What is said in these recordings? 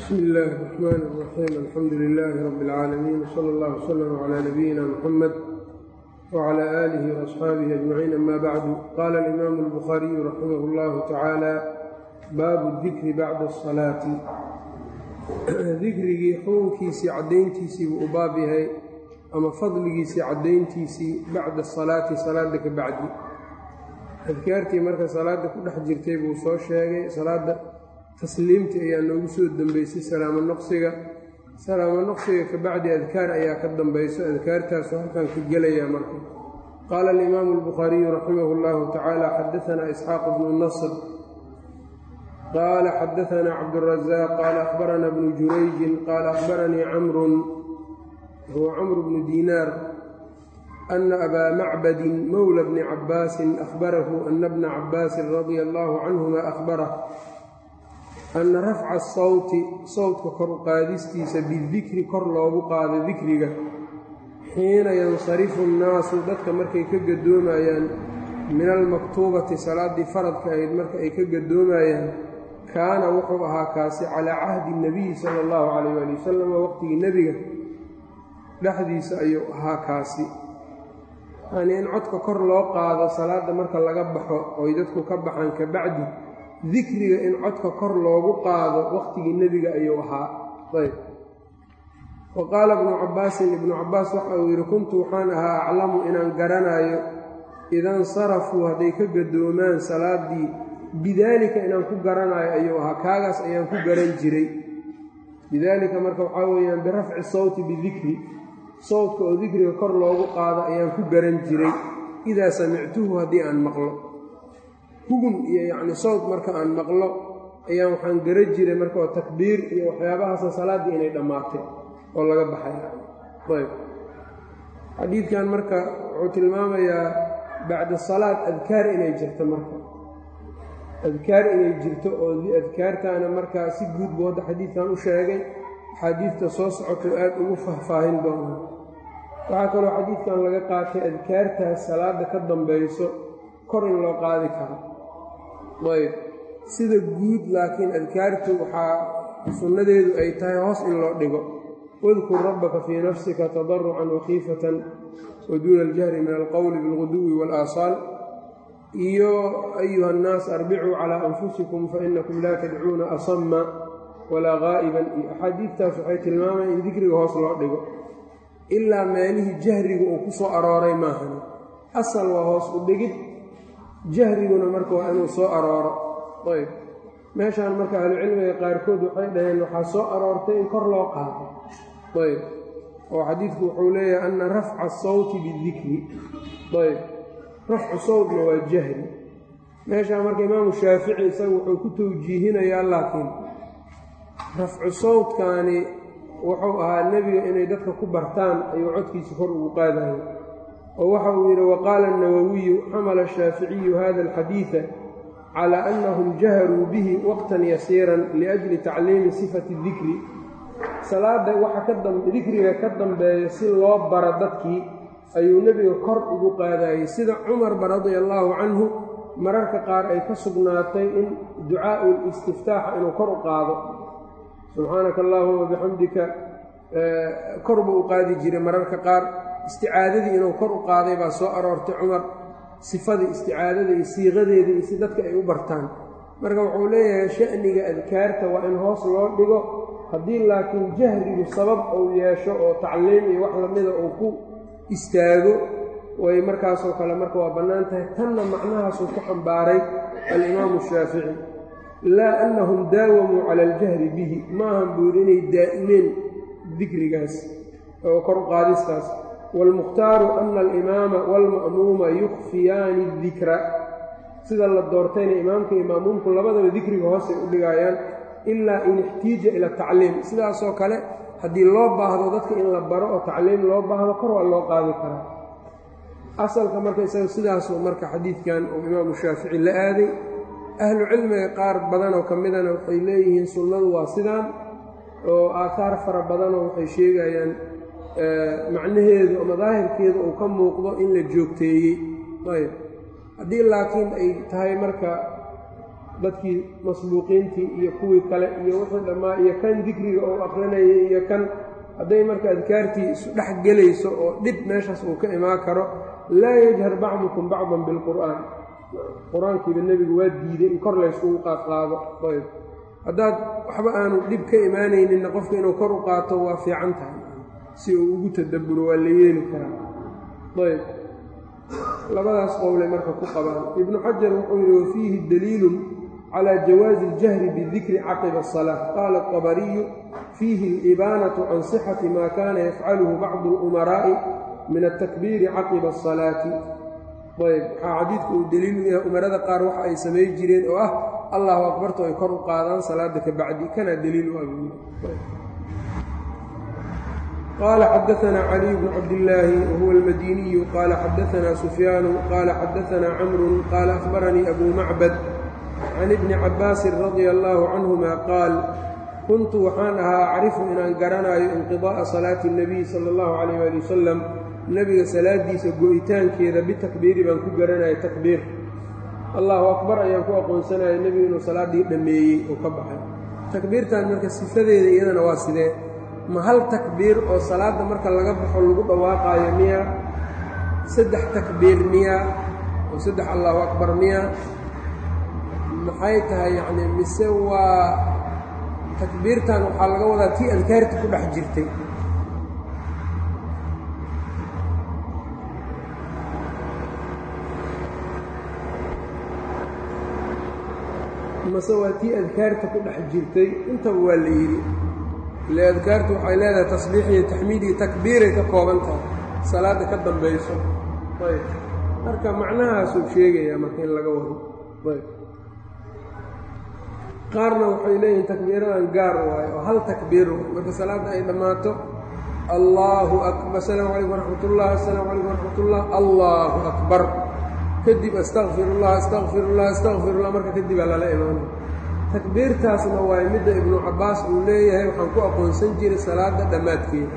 bsmi illaahi الرaxmaan الraxiim alxamdu lilaahi rabi اlcaalamiin wsala اllah wslm clى nabiyina mxamed wclى aalihi وaصxaabihi ajmaciin ama bacdu qaala alimaamu اlbukhaariyu raximah اllahu tacaala baabu dikri bacda الsalaati dikrigii xukunkiisii caddayntiisii buu u baab yahay ama fadligiisii caddayntiisii bacda asalaati salaada ka bacdi adkaartii marka salaada ku dhex jirtay buu soo sheegay salaada tasliimta ayaa noogu soo dambeysay salaamo noqsiga salaamo noqsiga ka bacdi adkaar ayaa ka dambayso adkaartaasu halkan ka gelayaa marka qaala alimaamu albukhaariyu raximah اllahu tacaala xadaanaa isxaaq bnu nasr qaala xadaanaa cabdurazaaq qaala akhbarana bnu jurayjin qaala akhbaranii camrun huwa camru bnu diinaar ana abaa macbadin mowla bni cabbaasin ahbarahu ana bna cabbaasin radia allahu canhuma ahbarah ana rafca asawti sawtka kor u qaadistiisa bidikri kor loogu qaado dikriga xiina yansarifu nnaasu dadka markay ka gadoomayaan min almaktuubati salaaddii faradka ahayd marka ay ka gadoomayaan kaana wuxuu ahaa kaasi calaa cahdi nabiyi sala allahu calayh waali wasalam waqtigii nebiga dhexdiisa ayuu ahaa kaasi yanii in codka kor loo qaado salaadda marka laga baxo oy dadku ka baxaan ka bacdi dikriga in codka kor loogu qaado waqtigii nebiga ayuu ahaa ayb wa qaala ibnu cabbaasin ibnu cabbaas waxa uu yidhi kuntu waxaan ahaa aclamu inaan garanayo idansarafuu hadday ka gadoomaan salaaddii bidaalika inaan ku garanayo ayuu ahaa kaagaas ayaan ku garan jiray bidaalika marka waxaa weeyaan birafci sawti bidikri sawdka oo dikriga kor loogu qaado ayaan ku garan jiray idaa samictuhu haddii aan maqlo hugun iyo yacni sawd marka aan maqlo ayaan waxaan gara jiray marka oo takbiir iyo waxyaabahaasa salaaddii inay dhammaatay oo laga baxay ayb xadiidkan marka wuxuu tilmaamayaa bacda salaad adkaar inay jirto marka adkaar inay jirto oo adkaartaana markaa si guud buu hadda xadiidkan u sheegay axaadiidta soo socoto aad ugu faahfaahin doona waxaa kaloo xadiidkan laga qaatay adkaartaas salaadda ka dambayso kor in loo qaadi karo ayb sida guud laakiin adkaartu waxaa sunnadeedu ay tahay hoos in loo dhigo wadkur rabbaka fii nafsika tadarucan wakhiifatan wa duuna aljahri min alqowli bilguduwi waalaaasaal iyo ayuha annaas arbicuu calaa anfusikum fainakum laa tadcuuna asama walaa gaa'iban iyo axaadiidtaas waxay tilmaamayaan in dikriga hoos loo dhigo ilaa meelihii jahriga uu ku soo arooray maahan asal waa hoos u dhigid jahriguna marka waa inuu soo arooro ayb meeshaan marka ahlucilmiga qaarkood waxay dhaheen waxaa soo aroortay in kor loo qaado ayb oo xadiidku wuxuu leeyahay ana rafca asawti bidikri ayb rafcu sawtna waa jahri meeshaan marka imaamu shaafici isaga wuxuu ku tawjiihinayaa laakiin rafcu sawtkaani wuxuu ahaa nebiga inay dadka ku bartaan ayuu codkiisa kor ugu qaadayo oo waxa uu yidhi waqaala الnawawiyu xamala الshaaficiyu hada اlxadiiثa calى anahum jaharuu bihi waqtan yasiiran liأjli tacliimi sifati dikri salaada waxa dikriga ka dambeeya si loo bara dadkii ayuu nebiga kor ugu qaadayey sida cumarba radia allaahu canhu mararka qaar ay ka sugnaatay in ducaau listiftaaxa inuu kor u qaado subxaanaka allahuma bixamdika kor buu u qaadi jiray mararka qaar isticaadadii inuu kor u qaaday baa soo aroortay cumar sifadii isticaadada iyo siiqadeedii iyo si dadka ay u bartaan marka wuxuu leeyahay sha'niga adkaarta waa in hoos loo dhigo haddii laakiin jahrigu sabab uu yeesho oo tacliim iyo wax lamida uu ku istaago way markaasoo kale marka waa bannaan tahay tanna macnahaasuu ku xambaaray alimaamu shaafici laa annahum daawamuu cala aljahri bihi maahan buu yidhi inay daa'imeen dikrigaas oo kor u qaadistaas waalmukhtaaru ana alimaama waalma'muuma yukfiyaani dikra sida la doortayna imaamka iyo ma'muumku labadaba dikriga hoosay u dhigaayaan ilaa in ixtiija ila tacliim sidaasoo kale haddii loo baahdo dadka in la baro oo tacliim loo baahdo kor waa loo qaadi karaa asalka marka isaga sidaasuu marka xadiidkan uu imaamu shaafici la aaday ahlu cilmiga qaar badanoo ka midana waxay leeyihiin sunnadu waa sidaan oo aathaar fara badanoo waxay sheegayaan macnaheedu ama daahirkeedu uu ka muuqdo in la joogteeyey ayb haddii laakiin ay tahay marka dadkii masbuuqiintii iyo kuwii kale iyo wixii dhammaa iyo kan dikriga uu aqrinayay iyo kan hadday marka adkaartii isu dhex gelayso oo dhib meeshaas uu ka imaan karo laa yajhar bacdukum bacdan bilqur'aan qur-aankiiba nebigu waa diiday in kor layskugu qaadqaado ayb haddaad waxba aanu dhib ka imaanayninna qofka inuu kor u qaato waa fiican tahay si uu ugu tadabburo waa la yeeli karaa ayb labadaas qowlay marka ku qabaan ibnu xajar wuxuu yidhi wafiihi daliilun calى jawaazi اljahri bidikri caqiba الصalaaة qaala الطabariyu fiihi اlibaanaةu can صixati ma kana yafcaluhu bacdu اlumaraa'i min atakbiiri caqiba الصalaati ayb waxaa xadiidku uu daliilu yahay umarada qaar waxa ay samay jireen oo ah allahu akbarto ay kor u qaadaan salaada ka bacdi kana daliil u abuuye qال xdثna علي بن cabdاللaahi whuوa الmadiniyu qala xadaثna سfyaan qala xadaثna cmr qala أخbarnii أbu macbad can ibni cabaasin radia allaahu canhuma qaal kuntu waxaan ahaa acrifu inaan garanaayo inqidaa'a salaati اnebiy sala allahu calayh ali wasalam nebiga salaadiisa go'itaankeeda bitakbiiri baan ku garanayo takbiir allahu akbar ayaan ku aqoonsanaya nebigu inuu salaaddii dhammeeyey oo ka baxay takbiirtan marka sifadeeda iyadana waa sidee ma hal takbiir oo salaadda marka laga baxo lagu dhawaaqaayo miya saddex takbiir miya oo saddex allahu akbar miya maxay tahay yacni mise waa takbiirtan waxaa laga wadaa tii adkaarta ku dhex jirtay mase waa tii adkaarta ku dhex jirtay intaba waa la yidhi ile adkaartu waxay leedahay tasbiix iyo taxmiid iyo takbiiray ka kooban tahay salaadda ka dambayso ayb marka macnahaasuu sheegayaa marka in laga wado ayb qaarna waxay leeyihiin takbiiradan gaar waayo oo hal takbiir marka salaadda ay dhammaato allaahu akbar asalaamu calaykum waraxmatullah assalaamu calaykum waraxmatullah allaahu akbar kadib astaqfirullah astaqfirullah astaqfirullah marka kadibaa lala imaanay takbiirtaasna waay midda ibnu cabbaas uu leeyahay waxaan ku aqoonsan jiray salaadda dhammaadkeeda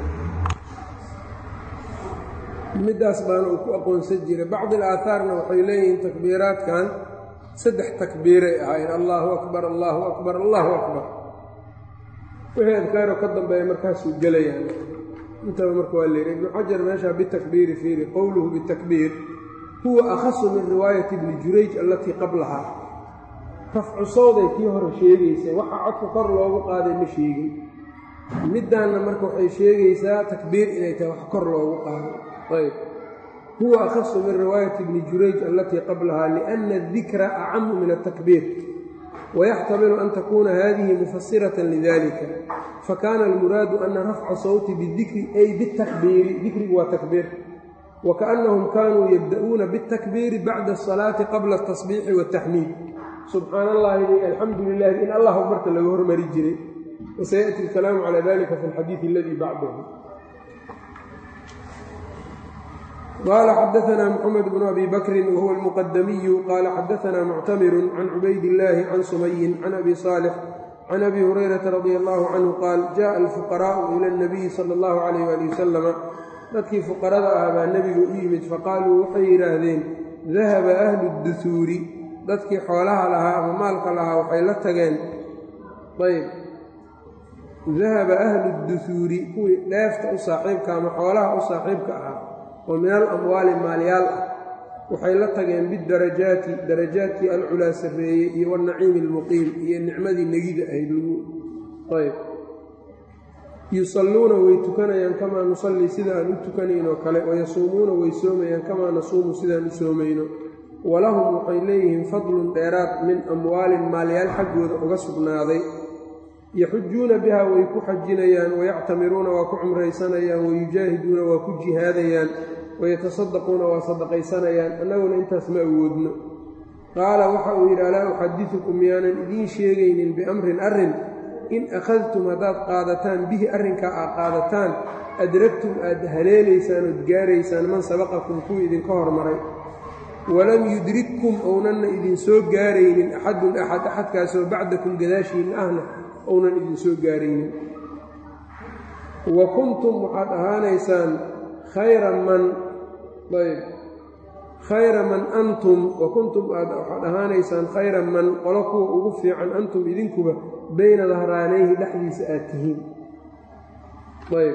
middaas baana uu ku aqoonsan jiray bacdi alaahaarna waxay leeyihiin takbiiraadkan saddex takbiiray ahaayeen allaahu akbar allaahu akbar allaahu akbar wixii adkaaro ka dambeeya markaasuu gelayaan intaba marka waa leeyihi ibnu xajar meeshaa bitakbiiri fiiri qowluhu bitakbiir huwa akhasu min riwaayati ibni jurayj allatii qablahaa rafcu sawday kii hore sheegaysay waxa codka kor loogu qaaday ma sheegin middaanna marka waxay sheegaysaa takbiir inay tahay wax kor loogu qaaday ayb huwa akhasu min riwaayati ibni jurayj allatii qablahaa liأnna adikra acamu min atakbiir wayaxtamilu an takuuna hadihi mufasiratan lidalika fakana almuraadu ana rafca sawti bidikri ay bitakbiiri dikrigu waa takbiir wakaأnnahum kanuu yabda'uuna biاtakbiiri bacda الsalaati qabla الtasbiixi wالtaxmiid subxaan allahi alxamdu lilahi in allah marka laga hormari jiray wasayaأti اlkalaamu calى dalika fi اlxadiiث اladii bacdahu qala xadaثna mxamed bn abi bakri wahuwa اlmuqadamiyu qala xadaثna muctamiru can cubayd اllahi can sumayin can abi صaalix can abi hurayrata radi allahu canhu qaal jaءa alfuqaraءu ilى اnabiyi salى اllahu عalayh ali wasalama dadkii fuqarada ah baa nebiga u yimid faqaaluu waxay yidhaahdeen dahaba ahlu اduhuuri dadkii xoolaha lahaa ama maalka lahaa waxay la tageen ayb dahaba ahlu duhuuri kuwii dheefta u saaxiibka ama xoolaha u saaxiibka ahaa oo min al amwaali maalyaal ah waxay la tageen bidarajaati darajaadkii alculaa sarreeyey iyo wanaciimi almuqiim iyo nicmadii negida ahayd lagu ayb yusalluuna way tukanayaan kamaa nusallii sida aan u tukanaynoo kale wayasuumuuna way soomayaan kamaa nasuumu sidaan u soomayno walahum waxay leeyihiin fadlun dheeraad min amwaalin maalyaal xaggooda uga sugnaaday yaxujuuna biha way ku xajinayaan wayactamiruuna waa ku cumraysanayaan wayujaahiduuna waa ku jihaadayaan wayatasaddaquuna waa sadaqaysanayaan annaguna intaas ma awoodno qaala waxa uu yidhi alaa uxadidukum miyaanan idiin sheegaynin biamrin arrin in akhadtum haddaad qaadataan bihi arrinkaa aad qaadataan adragtum aad haleelaysaan ood gaaraysaan man sabaqakum kuwii idinka hormaray walam yudrikkum ownanna idinsoo gaaraynin axadun axad axadkaasoo bacdakum gadaashiinna ahna ounan idinsoo gaaraynin wa kuntum waxaad ahaanaysaan khayra man ayb khayra man antum wa kuntum aad waxaad ahaanaysaan khayra man qolo kuwa ugu fiican antum idinkuba bayna dahraanayhi dhexdiisa aad tihiin ayb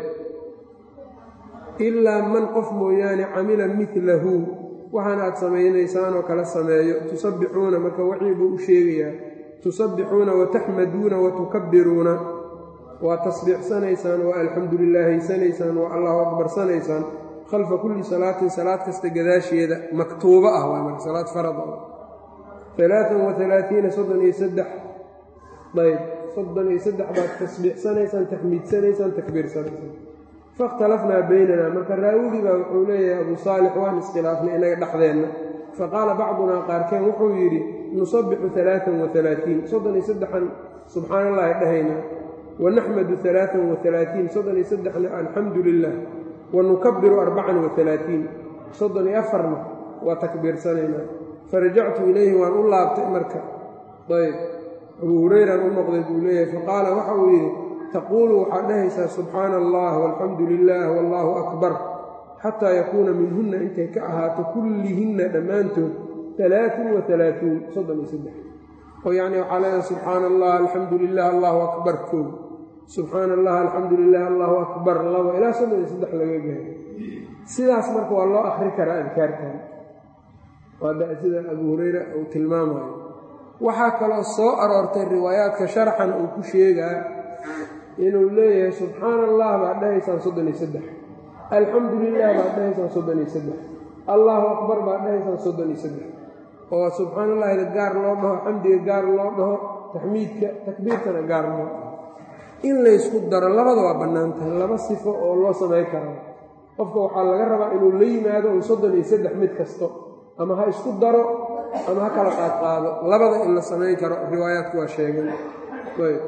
ilaa man qof mooyaane camila milahu waxaan aad samaynaysaanoo kala sameeyo tusabbixuuna marka wixii buu u sheegayaa tusabbixuuna wataxmaduuna watukabbiruuna waa tasbiixsanaysaan waa alxamdu lilaahaysanaysaan waa allahu akbarsanaysaan khalfa kulli salaatin salaad kasta gadaasheeda maktuubo ah waa marka salaad farad ah alaaan wa alaaiina soddon iyo saddex ayb soddon iyo saddex baad tasbiixsanaysaan taxmiidsanaysaan takbiirsanaysaan faاkhtalafnaa baynana marka raawigii baa wuxuu leeyahay abu saalix waan iskhilaafnay inaga dhexdeenna faqaala bacdunaa qaarkeen wuxuu yidhi nusabbixu alaaan wa alaatiin soddon iyo saddexan subxaan allahi dhahaynaa wanaxmadu alaaan wa alaatiin soddon iyo saddexna alxamdu lilah wanukabiru arbacan wa alaatiin soddon iyo afarna waa takbiirsanaynaa farajactu ilayhi waan u laabtay marka ayb abuu hurayraan u noqday buu leeyahay faqaala waxa uu yidhi taquulu waxaad dhahaysaa subxaana allah walxamdu lilah wallaahu akbar xataa yakuuna minhunna intay ka ahaato kullihinna dhammaantood alaaun wa alaauun soddon iyo saddex oo yacni waxaa leedahay subxaana allah alxamdu lilah allahu akbar kow subxaana allah alxamdu lilah allahu akbar laba ilaa soddon iyo saddex laga gaaro sidaas marka waa loo akri karaa adkaartan waa sida abuu hureyra uu tilmaamayo waxaa kaloo soo aroortay riwaayaadka sharxan uu ku sheegaa inuu leeyahay subxaana allah baad dhahaysaan soddon iyo saddex alxamdu lilah baad dhahaysaan soddon iyo saddex allahu akbar baad dhahaysaan soddon iyo saddex oo subxaana allahda gaar loo dhaho xamdiga gaar loo dhaho taxmiidka takbiirtana gaar loo dhaho in laysku daro labada waa bannaan tahay laba sifo oo loo samay karo qofka waxaa laga rabaa inuu la yimaado un soddon iyo saddex mid kasto ama ha isku daro ama ha kala qaadqaado labada in la samayn karo riwaayaadku waa sheegay ayb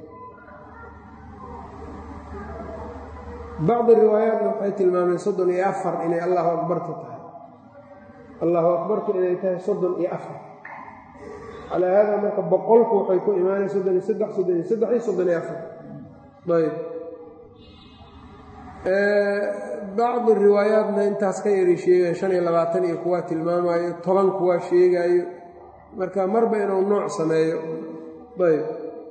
bacdi riwaayaatna waxay tilmaameen soddon iyo afar inay allahu akbarta tahay allahu akbartu inay tahay soddon iyo afar calaa haada marka boqolku waxay ku imaanay soddon iyo saddex soddon iyo saddex iyo soddon iyo afar ayb bacdi riwaayaatna intaas ka yari sheegayo shan iyo labaatan iyo kuwaa tilmaamayo toban kuwaa sheegaayo marka marba inuu nooc sameeyo ayb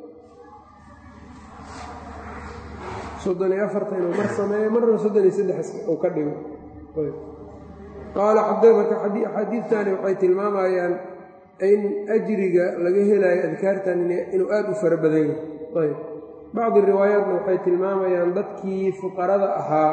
soddon iyo afarta inuu mar sameeyo marna soddon iyo saddex uu ka dhigo qaala marka axaadiidtani waxay tilmaamayaan in ajriga laga helayo adkaartan inuu aada u fara badan yahay ayb bacdi riwaayaatna waxay tilmaamayaan dadkii fuqarada ahaa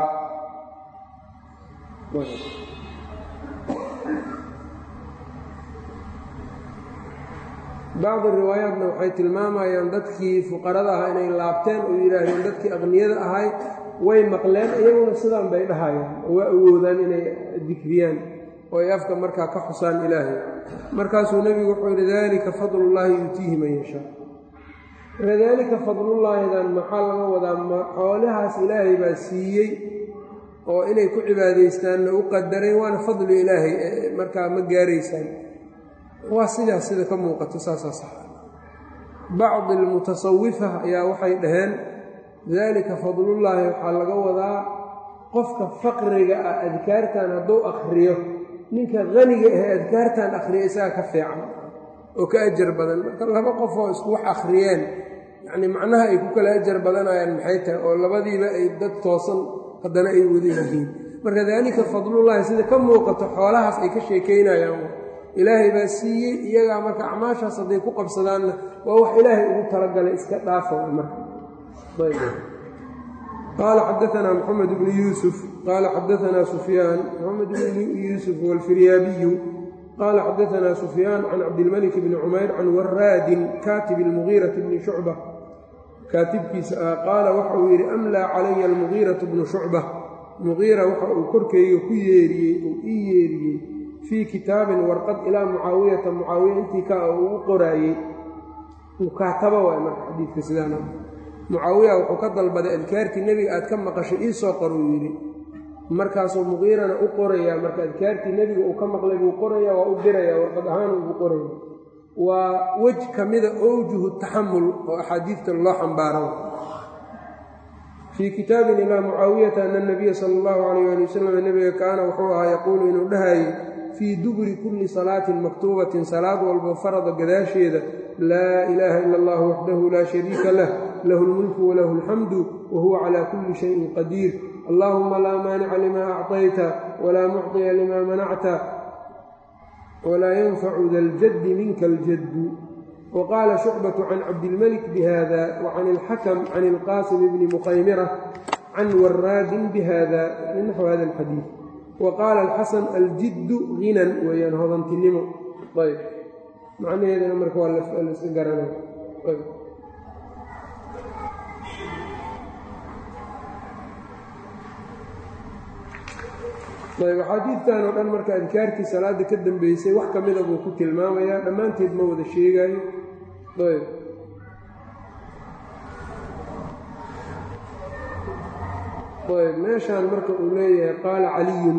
bacdi riwaayaatna waxay tilmaamayaan dadkii fuqarada ahaa inay laabteen oo yidhaahdeen dadkii aqniyada ahay way maqleen iyaguna sidaan bay dhahayaan oo waa awoodaan inay dikriyaan oo ay afka markaa ka xusaan ilaahay markaasuu nebigu wuxuu yidhi daalika fadlullaahi yuutiihi man yashaa kadaalika fadlullaahidan maxaa laga wadaa ma xoolahaas ilaahay baa siiyey oo inay ku cibaadaystaanna u qadaray waana fadli ilaahay markaa ma gaaraysaan waa sidaas sida ka muuqato saasaa sax bacdi almutasawifa ayaa waxay dhaheen daalika fadlullaahi waxaa laga wadaa qofka faqriga ah adkaartan hadduu akhriyo ninka qaniga ahe adkaartan akhriya isaga ka fiican oo ka ajar badan marka laba qof oo isku wax akhriyeen yacnii macnaha ay ku kala ajar badanayaan maxay tahay oo labadiiba ay dad toosan haddana ay wada yihiin marka daalika fadlullaahi sida ka muuqato xoolahaas ay ka sheekaynayaan ilaahay baa siiyey iyagaa marka acmaashaas hadday ku qabsadaanna waa wax ilaahay ugu talagalay iska dhaafa marka qaala xadaanaa moxamed bnu yuusuf qaala xadaanaa sufyaan moxamed bnu yuusuf walfiryaabiyu qaala xadaanaa sufyaan can cabdilmalik bni cumayr can waraadin kaatib almugiirati bni shucba kaatibkiisa ah qaala waxa uu yidhi amlaa calaya almugiiratu bnu shucba mugiira waxa uu korkeyga ku yeeriyey uu ii yeeriyey fii kitaabin warqad ilaa mucaawiyata mucaawiya intii ka uu u qoraayey mukaataba waay marka xadiidka sidaana mucaawiya wuxuu ka dalbaday adkaartii nebiga aad ka maqashay ii soo qor uu yidhi markaasuu muqiirana u qorayaa marka adkaartii nebiga uu ka maqlay buu qorayaa waa u dirayaa warqad ahaan ugu qoraya waa wej ka mida owjuhu taxamul oo axaadiidta loo xambaaro fii kitaabin ilaa mucaawiyata ana nabiya sala allahu calayh ali wasalam nebiga kaana wuxuu ahaa yaquulu inuu dhahayey fii duburi kulli salaatin maktuubatin salaad walbo farada gadaasheeda laa ilaaha ila allah waxdahu laa shariika lah lahu lmulku walahu alxamdu wa huwa calaa kulli shayin qadiir allahuma laa maanica limaa acطayta walaa mucطiya limaa manacta walaa yanfacu da ljaddi minka aljaddu waqaala shucbatu can cabdilmalik bihada wacan ilxakam can ilqaasim bni muqaymira can waraadin bihada min naxwi hada alxadiid wa qaala alxasan aljiddu hinan weeyaan hodantinimo ayb macnaheedana marka waa laska garanay ayb axaadiidtan oo dhan marka adkaartii salaada ka dambeysay wax ka mida buu ku tilmaamayaa dhammaanteed ma wada sheegaayo ayb ayb meeshaan marka uu leeyahay qaala caliyun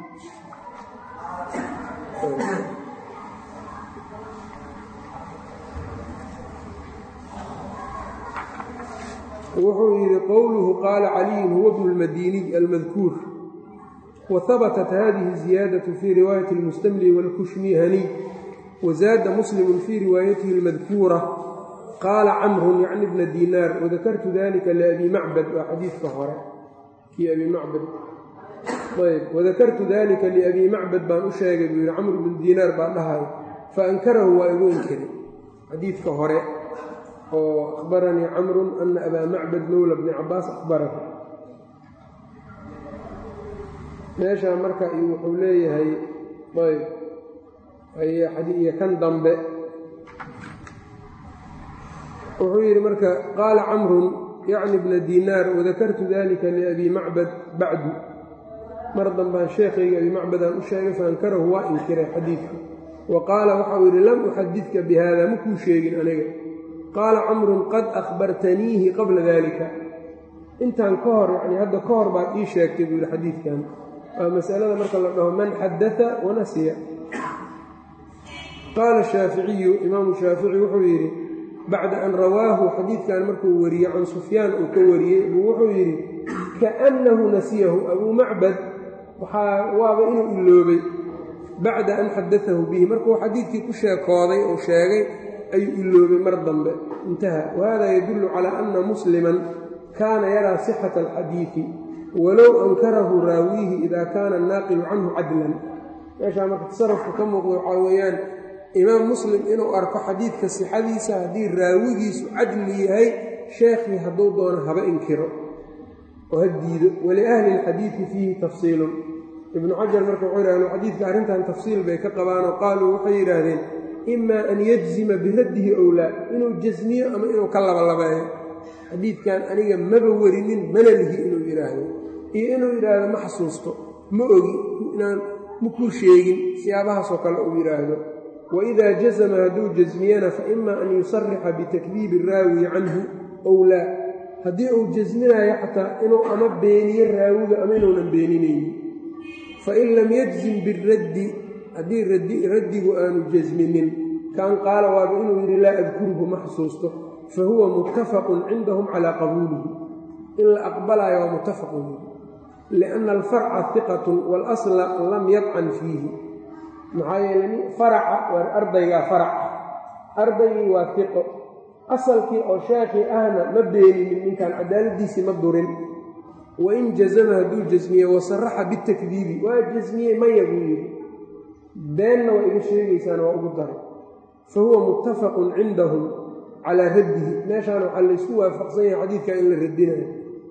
wuxuu yidhi qowluhu qaala caliyun huwa bnu lmadiniy almadkuur whabatat hadihi ziyaadaة fii riwaayati اlmustamli wاlkushmihaniy wazaada muslimu fii riwaayatihi اlmadkuura qaala camrun yacni bna dinaar wadakartu dalika liabi macbad waa xadiidka hore kii abi macbad ayb wadakartu dalika liabi macbad baan u sheegay buu yihi camr bnu dinaar baa dhahay faankarahu waa igu inkiray xadiidka hore oo akhbaranii camrun ana abaa macbad mowla bni cabaas akhbarahu meeshaa marka wuxuu leeyahay ayb iyo kan dambe wuxuu yidhi marka qaala camrun yacni bna dinaar wadakartu dalika liabi macbad bacdu mar dambaan sheekhayga abi macbadaan u sheegay faankarahu waa inkiray xadiidka wa qaala waxau yidhi lam uxadidka bi haada makuu sheegin aniga qaala camrun qad akhbartaniihi qabla dalika intaan ka hor yani hadda ka hor baad ii sheegtay buu yidhi xadiidkan waa masalada marka la dhaho man xadaa wanasiya qaala shaaficiyu imaamu shaafici wuxuu yidhi bacda an rawaahu xadiidkan markuu wariyey can sufyaan uu ka wariyey buu wuxuu yidhi kaannahu nasiyahu abuu macbad waxaa waaba inuu iloobay bacda an xadaahu bihi markuu xadiidkii ku sheekooday oo sheegay ayuu iloobay mar dambe intaha wahada yadullu calaa anna musliman kaana yaraa sixata alxadiidi walow ankarahu raawiihi ida kaana annaaqilu canhu cadlan meeshaa marka tasarufka ka muuqda waxaa weeyaan imaam muslim inuu arko xadiidka sixadiisa haddii raawigiisu cadli yahay sheekhii hadduu doono haba inkiro oo ha diido waliahli lxadiidi fiihi tafsiilun ibnu xajar marka wuxuu yidhahn xadiidka arrintan tafsiil bay ka qabaanoo qaaluu waxay yidhaahdeen imaa an yajzima biraddihi owlaa inuu jasmiyo ama inuu ka labalabeeyo xadiidkan aniga maba werinin mana lihi inuu yidhaahdo iyo inuu yidhaahdo ma xasuusto ma ogi inaan makuu sheegin siyaabahaasoo kale uu yidhaahdo waidaa jazama hadduu jasmiyana fa ima an yusarixa bitakdiibi raawi canhu ow laa haddii uu jasminayo xataa inuu ama beeniyo raawiga ama inuunan beeninaynin fain lam yajzim biraddi haddii raddigu aanu jasminin kaan qaala waaba inuu yidhi laa adkuruhu ma xasuusto fa huwa muttafaqun cindahum calaa qabuulihi in la aqbalaayo waa muttafaqun lianna alfarca hiqatun waalasla lam yadcan fiihi maxaa yeele faraca waa ardaygaa farac ardaygii waa hiqo asalkii oo sheekhii ahna ma beeninin ninkan cadaaladiisii ma durin wain jazama hadduu jasmiye wasaraxa bitakdiibi waa jasmiyey maya buu yidhi beenna waa iga sheegaysaan waa ugu daray fa huwa muttafaqun cindahum calaa raddihi meeshaan waxaa laysku waafaqsan yahay xadiidka in la radinayo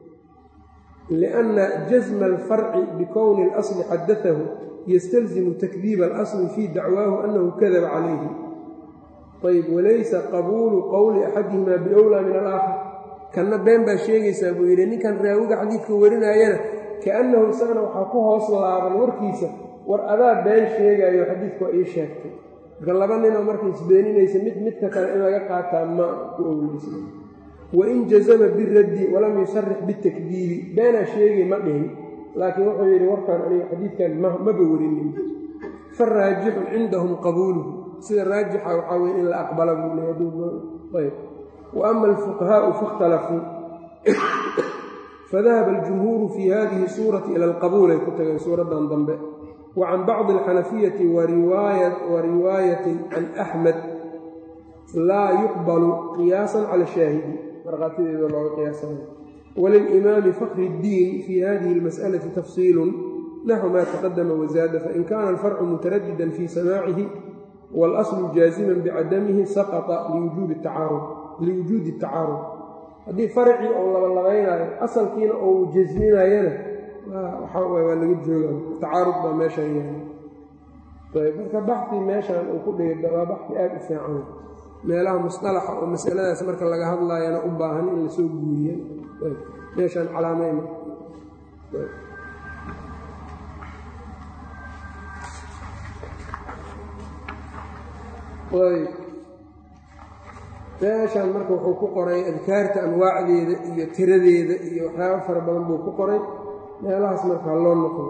lianna jasma alfarci bikowni اlasli xadaahu ystalzimu takdiiba alasli fii dacwaahu annahu kadaba calayhi ayb walaysa qabuulu qowli axadihima biowlaa min alaakhar kanna been baa sheegaysaa buu yidhi ninkan raawiga xadiidka warinaayana kaannahu isagana waxaa ku hoos laaban warkiisa war adaa been sheegaayo xadiidka waa ii sheegtay marka laba ninoo marka isbeeninaysa mid midka kale in laga qaataa ma ku owleysa wain jazama biraddi walam yusarix bitakdiibi beenaa sheegay ma dhihin laakiin wuxuu yidhi warkaan aniga xadiidkan maba werinin faraajixu cindahum qabuuluhu sida raajixa waxaa weye in la aqbala buu leeyayb wa ama alfuqahaau faاkhtalafuu fadahaba aljumhuuru fii hadihi suurati ila alqabuul ay ku tageen suuraddan dambe wa can bacdi alxanafiyati wa riwaayatin can axmed laa yuqbalu qiyaasan cala shaahidi markhaatideeda looga qiyaasanayo walilimaami fakri اddiin fii hadihi اlmas'alati tafsiilun naxu ma taqadama wazaada fain kaana alfarcu mutaradidan fii samaacihi waalaslu jaaziman bicadamihi saqطa liwujuudi اtacaarud haddii farcii ou labalabaynayo asalkiina ou jasminayana waxaa waa laga jooga tacaarud baa meeshaan yahay ayb marka baxi meeshaan uu ku dhigay waa baxi aada u fiican meelaha musطalaxa oo masaladaas marka laga hadlaayana u baahan in lasoo guuriya meeshaan calaamayna meeshaan marka wuxuu ku qoray adkaarta anwaacdeeda iyo tiradeeda iyo waxyaaba fara badan buu ku qoray meelahaas markaa loo noqdo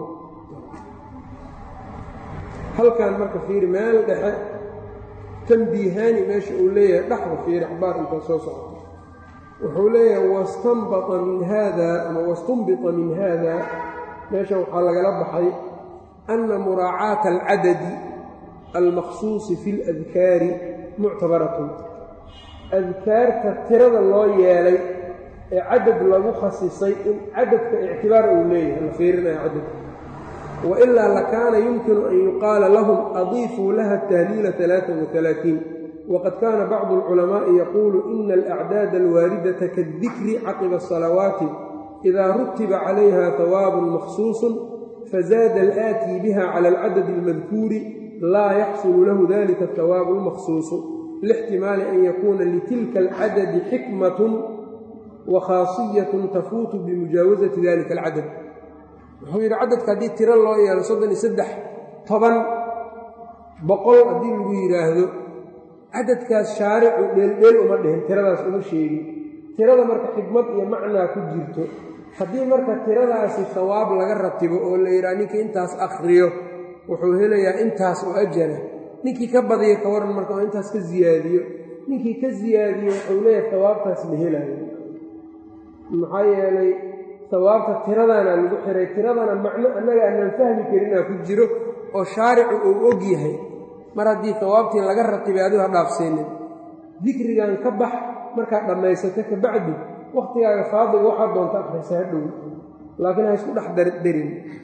halkan marka fiiri meel dhexe tanbiihaani meesha uu leeyahay dhexda fiiri axbaar intaa soo socota wuxuu leeyahay wastanbata min haada ama wastanbita min haada meeshan waxaa lagala baxay ana muraacaata alcadadi almaqsuusi fi اladkaari muctabaratun adkaarta tirada loo yeelay ee cadad lagu khasisay in cadadka ictibaar uu leeyahay la fiirinayo cadadka wailaa lakaana yumkinu an yuqaala lahum adiifuu laha tahliila aaaa waqad kaana bacdu alculamaa'i yaquulu ina alacdaada alwaaridata kaاdikri caqiba asalawaati idaa rutiba calayha hawaabun makhsuusun fazaada alaatii biha cala alcadadi almadkuuri laa yaxsulu lahu dalika ahawaabu almakhsuusu lixtimaali an yakuuna litilka alcadadi xikmatun wa khaasiyatun tafuutu bimujaawasati dalika alcadad wuxuu yidhi cadadka haddii tiro loo yeelo soddon iyo saddex toban boqol haddii lagu yidhaahdo cadadkaas shaaricu dheeldheel uma dhihin tiradaas uma sheegin tirada marka xikmad iyo macnaa ku jirto haddii marka tiradaasi hawaab laga ratibo oo la yidhaha ninkii intaas akhriyo wuxuu helayaa intaas oo ajara ninkii ka badiyo ka waran marka oo intaas ka ziyaadiyo ninkii ka ziyaadiyo wuxuu leeyahay hawaabtaas ma helayo maxaa yeelay hawaabta tiradana lagu xiray tiradana macno annaga aanaan fahmi karinaa ku jiro oo shaaricu uu og yahay mar haddii hawaabtii laga ratibay adigo ha dhaafseenin dikrigan ka bax markaad dhammaysato ka bacdi wakhtigaaga faadiga waxaad doonta akhrisa ha dhow laakiin ha isku dhex darin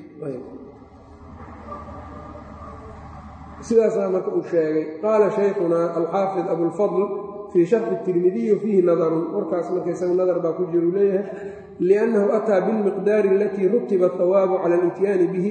sidaasaa marka uu sheegay qaala shaykhunaa alxaafid abulfadl fii sharxi tirmidiyi wa fiihi nadarun warkaas marka isaga nadar baa ku jiru leeyahay liannahu ataa bilmiqdaari alatii rutiba ahawaabu cala alityaani bihi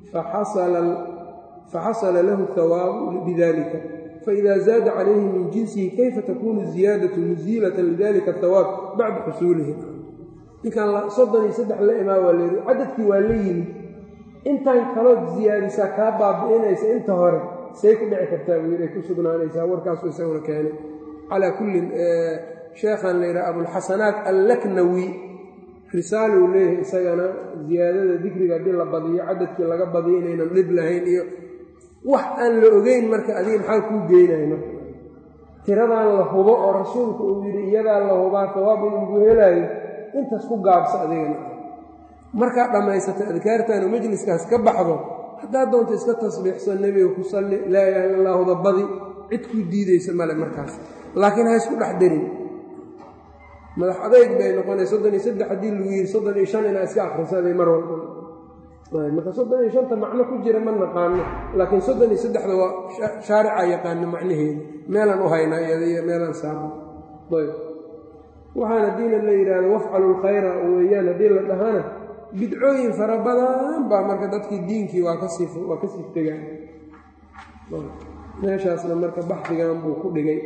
faxasala lahu hawaabu bidalika faida zaada calayhi min jinsihi kayfa takunu ziyaadatu muziilatan lidalika ahawaab bacda xusuulihi ninkan soddon iyo saddex la imaa waa layidhi cadadkii waa la yimid intaan kalood ziyaadisaa kaa baabi'inaysa inta hore say ku dhici kartaa buu yidhi ay ku sugnaanaysaa warkaasu isaguna keenay calaa kullin sheekhan la yidhaha abulxasanaat allaknawi risaaluu leeyahay isagana ziyaadada dikriga haddii la badiyo cadadkii laga badiyo inaynan dhib lahayn iyo wax aan la ogeyn marka adiga maxaa kuu geynaya marka tiradaan la hubo oo rasuulku uu yidhi iyadaa la hubaa sawaab in lagu helaayo intaas ku gaabsa adigana markaad dhammaysato adkaartaanu majliskaas ka baxdo haddaad doonto iska tasbiixso nebiga ku salli laa ilaha illa allahuda badi cid kuu diidaysa male markaas laakiin ha isku dhex darin madax adayg bay noqonay soddon iyo saddex haddii lagu yidhi soddon iyo shan inaa iska akhrisaday mar walba marka soddon iyo shanta macno ku jira ma naqaano laakiin soddon iyo saddexda waa shaarica yaqaano macnaheeda meelaan u haynaa iyada iyo meelaan saarno ayb waxaan haddiina la yidhaahdo wafcalu lkhayra weeyaan haddii la dhahana bidcooyin fara badan baa marka dadkii diinkii waa kasii waa kasii tegaan meeshaasna marka baxdigan buu ku dhigay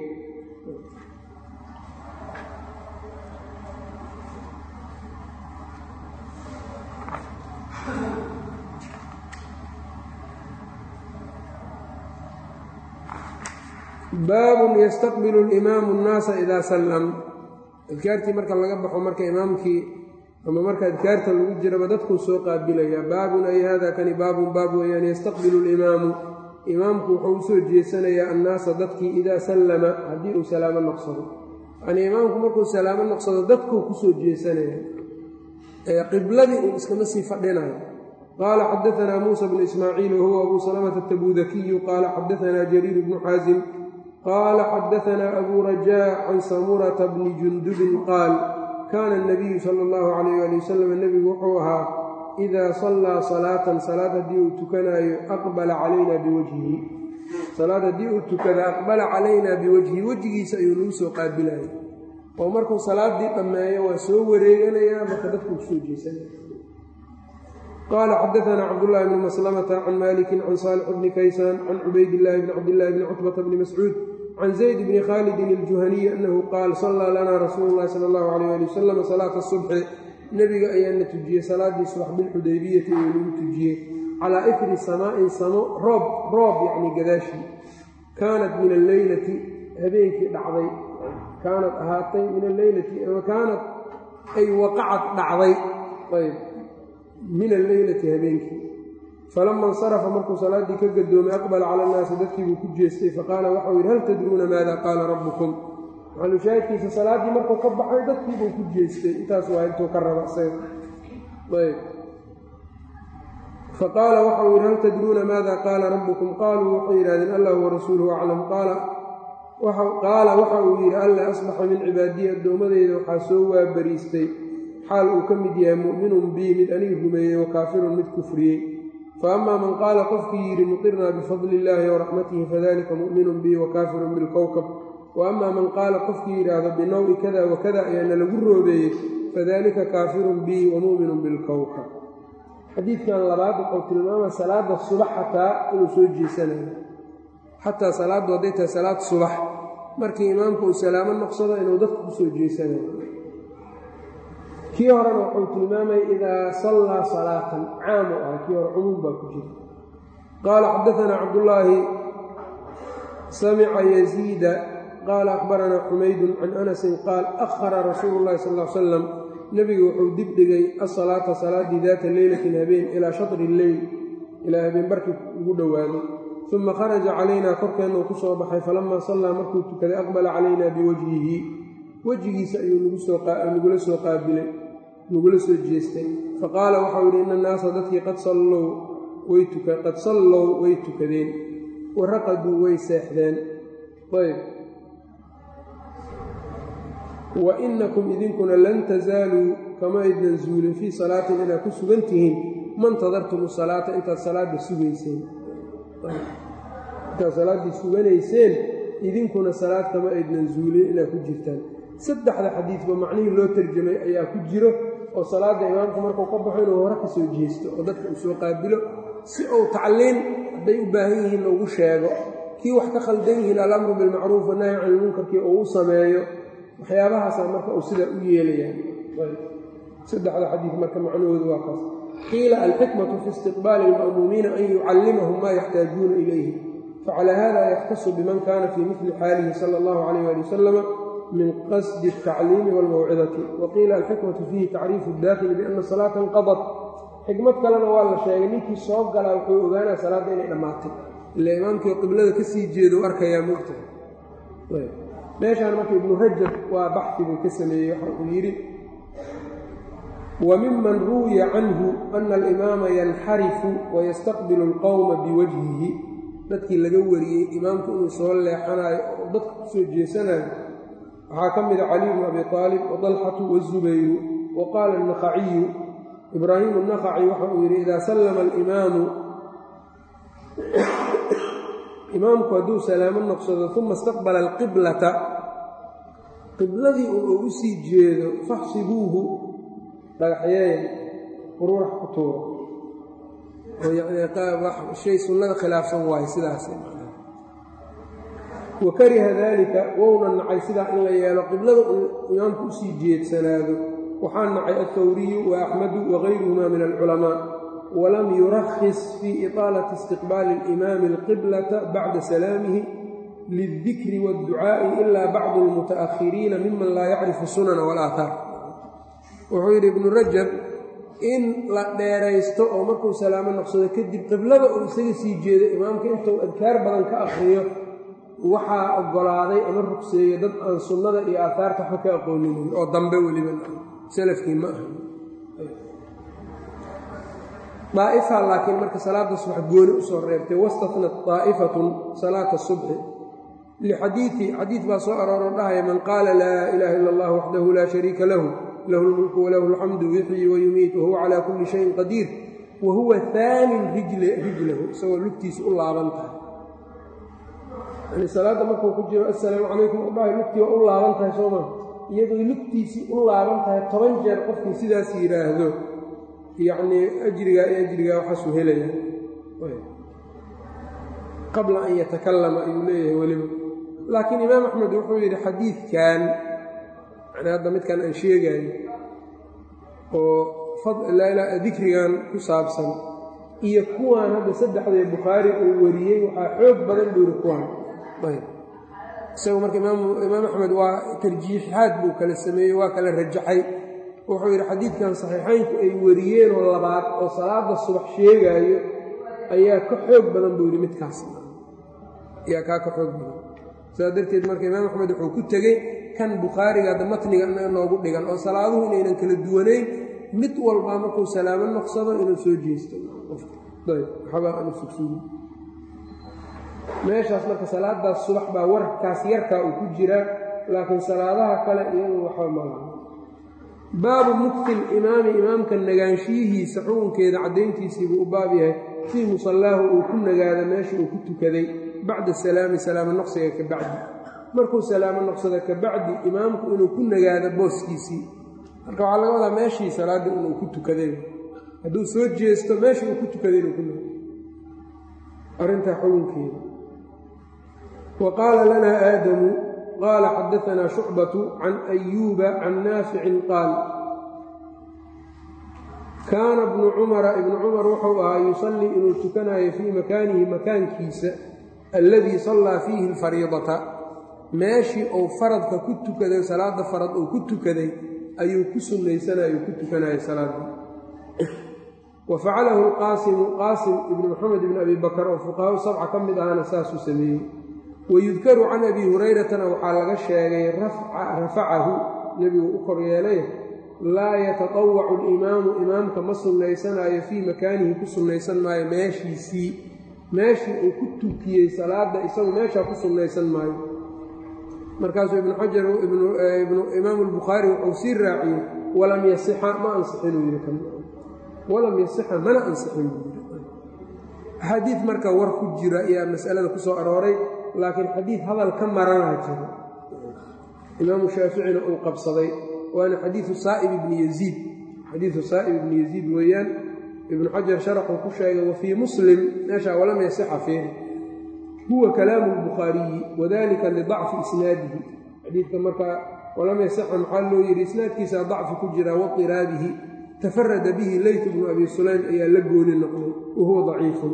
baabun yastaqbilu اlimaamu اnnaasa idaa sallam adkaartii marka laga baxo marka imaamkii ama marka adkaarta lagu jiraba dadkuu soo qaabilayaa baabun ay hada kani baabun baab weeyaan yastaqbilu اlimaamu imaamku wuxuu usoo jeesanayaa annaasa dadkii idaa sallama haddii uu salaamo noqsado yanii imaamku markuu salaamo noqsado dadkuu kusoo jeesanaya qibladii uu iskama sii fadhinayo qaala xadaanaa muusa bnu ismaaciil wahuwa abu salamata atabudakiyu qaala xadaanaa jariir bnu xaasim qaala xadaanaa abu rajaa can samurata bni jundubin qaal kaana anabiyu sala allahu calayh ali wasalam nebigu wuxuu ahaa idaa sallaa salaatan salaad haddii uu tukanaayo aqbala calayna biwajhihi salaad haddii uu tukada aqbala calaynaa biwajhihi wejigiisa ayuu nagu soo qaabilaya oo markuu salaaddii dhammeeyo waa soo wareeganayaa marka dadku kusoo jeesanaya qaala xadaanaa cabdullaahi bni maslamata can maalikin can saalix bni kaysaan can cubaydillaahi bni cabdillaahi bni cutbata bni mascuud can zayd bni khaalidin iljuhaniyi annahu qaal sallaa lanaa rasuulu llahi sala allahu calayh ali wasalam salaata subxi nebiga ayaana tujiyey salaaddii subax bilxudaybiyati ayuu nagu tujiyey calaa ifri samaa'in samo roob roob yacni gadaashii kaanat min alleylati habeenkii dhacday kaanad ahaatay min alleylati ama kaanat ay waqacad dhacday ayb min alleylati habeenkii falama insarafa markuu salaaddii ka gadoomay aqbala cala annaasi dadkii buu ku jeestay faqaala waxau yidhi hal tadruuna maada qaala rabbukum maxalushaahidkiisa salaaddii markuu ka baxay dadkii buu ku jeestay intaas waa intuu ka raba isaga ayb faqaala waxau yidhi hal tadruuna maada qaala rabbukum qaaluu waxay yidhahdeen allah warasuuluhu aclam qaala waxa uu yidhi alla asbaxa min cibaadiyi addoommadeyda waxaa soo waabariistay xaal uu ka mid yahay mu'minun bii mid aniga rumeeyey wa kaafirun mid kufriyey fa amaa man qaala qofkii yidhi muqirnaa bifadli illaahi waraxmatihi fadalika mu'minun bii wa kaafirun bilkowkab wa amaa man qaala qofkii yidhaahdo binawi kada wa kada ayaana lagu roobeeyey fadalika kaafirun bii wa mu'minun bilkowkab xadiidkan labaad wuxuu tilmaamaya salaada subax xataa inuu soo jeesanayo xataa salaaddu hadday tahay salaad subax markii imaamku uu salaamo noqsado inuu dadka ku soo jeesanayo kii horena wuxuu tilmaamaya idaa sallaa salaatan caam u ah kii hore cumuum baa ku jira qaala xadaanaa cabdullaahi samica yaziida qaala akhbaranaa xumaydun can anasin qaal akhara rasuulu llahi sal l salam nebigu wuxuu dib dhigay asalaata salaaddii daata leylatin habeen ilaa shatri lleyl ilaa habeen barkii ugu dhowaaday uma kharaja calaynaa korkeenna uu ku soo baxay falamaa sallaa markuu tukaday aqbala calaynaa biwajhihi wejigiisa ayuu nagula soo qaabilay nagula soo jeestay faqaala waxau yidhi ina annaasa dadkii qad sallow qad sallow way tukadeen waraqaduu way seexdeen ayb wa inakum idinkuna lan tasaaluu kama aydnan zuulin fii salaatin inaad ku sugan tihiin mantadartum salaata intaad salaadda sugayseen intaad salaaddii suganayseen idinkuna salaad kama aydnan zuulin inaad ku jirtaan saddexda xadiidba macnihii loo tarjamay ayaa ku jiro oo salaadda imaamku markuu ka baxo inuu hore ka soo jeesto oo dadka uu soo qaabilo si uu tacliin hadday u baahan yihiin loogu sheego kii wax ka khaldan yihiin alamru bilmacruuf wanahyi can ilmunkarkii uu u sameeyo waxyaabahaasaa marka uu sidaa u yeelayaan saddexda xadiid marka macnahoodu waa kaas qiila alxikmatu fi istiqbaali alma'muumiina an yucallimahum maa yaxtaajuuna ilayhi facalaa hada yaxtasu biman kaana fii mili xaalihi sala allahu calayh ali wasalama min qasdi altacliimi waalmawcidati wa qiila alxikmatu fiihi tacriifu daakili biana salaata inqadat xikmad kalena waa la sheegay ninkii soo galaa wuxuu ogaanaya salaadda inay dhammaatay ila imaamkii qiblada ka sii jeedo u arkayaa mogtahay meeshaan marka ibnu rajab waa baxi buu ka sameeyey waxa uu yidhi wa miman ruwiya canhu ana alimaama yanxarifu wayastaqbilu alqowma biwajhihi dadkii laga wariyey imaamku inuu soo leexanayo oo dadka ku soo jeesanayo waxaa ka mida caliy bnu abi aalib wadalxatu wazubayru wa qaala annakhaciyu ibraahimu annakhaci waxa uu yidhi idaa sallama alimaamu imaamku hadduu salaamo noqsado uma istaqbala alqiblata qibladii uu u sii jeedo faxsibuuhu dhagaxyeeya quruurax ku tuuro oo yacni shay sunnada khilaafsan waayo sidaas wa kariha daalika wouna nacay sidaa in la yeelo qiblada uu imaamku usii jeedsanaado waxaa nacay altawriyu wa axmadu wagayruhuma min alculamaa walam yurakhis fii iطaalati istiqbaali alimaami alqiblata bacda salaamihi lildikri waadducaa'i ila bacdu almuta'ahiriina miman laa yacrifu sunana walaahaar wuxuu yidhi ibnu rajab in la dheeraysto oo markuu salaamo noqsado kadib qiblada uu isaga sii jeedo imaamka intuu adkaar badan ka akhriyo waxaa oggolaaday ama rugseeyo dad aan sunnada iyo aahaarta waxba ka aqooninin oo dambe weliba salafkii ma aha daa'ifa laakiin marka salaada subax gooni usoo reebtay wastatnat daa'ifatun salaata subxi lixadiii xadiid baa soo arooro dhahaya man qaala laa ilaaha ila allah waxdahu laa shariika lahu lahu lmulku walahu alxamdu yuxyi wayumiit wahuwa calaa kulli shayin qadiir wa huwa haanin rijlahu isagoo lugtiisa u laaban tahay yani salaadda markuu ku jiro assalaamu calaykum u dhahay lugtii waa u laaban tahay soo maa iyadoo lugtiisii u laaban tahay toban jeer qofkii sidaas yidhaahdo yacnii ajrigaa iyo ajrigaa waxaasuu helaya qabla an yatakallama ayuu leeyahay weliba laakiin imaam axmed wuxuu yidhi xadiidkan yani hadda midkan aan sheegayo oo dikrigan ku saabsan iyo kuwaan hadda saddexdee bukhaari uu wariyey waxaa xoog badan buu yidhi kuwaan isagu marka imaam axmed waa tarjiixaad buu kala sameeyey waa kala rajaxay wuxuu yidhi xadiidkan saxiixaynku ay wariyeenoo labaad oo salaada subax sheegaayo ayaa ka xoog badan buu yidhi midkaas ayaa kaa ka xoog badan saas darteed marka imaam axmed wuxuu ku tegey kan bukhaariga hadda matniga noogu dhigan oo salaaduhu inaynan kala duwanayn mid walbaa markuu salaamo noqsado inuu soo jeesto waxbaa aanu sugsugi meeshaas marka salaadaas subax baa warkaas yarkaa uu ku jiraa laakiin salaadaha kale iyadu waxba malaha baabu mukti limaami imaamka nagaanshiyihiisa xukunkeeda caddayntiisiibuu u baab yahay fii musallaahu uu ku nagaado meesha uu ku tukaday bacda salaami salaamo noqsiga ka bacdi markuu salaamo noqsado ka bacdi imaamku inuu ku nagaado booskiisii marka waxaa laga wadaa meeshii salaadda inuu ku tukaday hadduu soo jeesto meesha uu ku tukaday inuu ku nagaado arrintaa xukunkeeda wa qaala lanaa aadamu qaala xadaanaa shucbatu can ayuuba can naaficin qaal kaana bnu cumara ibnu cumar wuxuu ahaa yusallii inuu tukanayo fii makaanihi makaankiisa alladii sallaa fiihi alfariidata meeshii uu faradka ku tukaday salaada farad uu ku tukaday ayuu ku sunnaysanayo ku tukanaya salaadii wa facalahu alqaasimu qaasim ibnu maxamed ibni abi bakar oo fuqahaau sabca ka mid ahana saasuu sameeyey wayudkaru can abi hurayratana waxaa laga sheegay rafacahu nebigu u kor yeelay laa yatatawacu alimaamu imaamka ma sunnaysanaayo fii makaanihi ku sunnaysan maayo meeshiisii meeshii uu ku tukiyey salaadda isagu meeshaa ku sunnaysan maayo markaasuu ibnu xajar imaamu albukhaari wuxuu sii raaciyey walam yasixa ma ansixinuu yidhi kan walam yasixa mana ansixin buu yidhi axaadiid marka war ku jira ayaa masalada ku soo arooray laakiin xadiid hadal ka maranaa jiro imaamu shaaficina uu qabsaday waana xadiidu saa'ib ibni yaziid xadiidu saa'ib ibni yaziid weeyaan ibnu xajar sharaxuu ku sheegay wa fii muslim meeshaa walam yasixa fiih huwa kalaamu lbukhaariyi wadalika lidacfi isnaadihi xadiidka markaa walam yasixa maxaa loo yidhi isnaadkiisaa dacfi ku jira wairaabihi tafarada bihi leyt bnu abi sulaym ayaa la gooni noqday wa huwa daciifun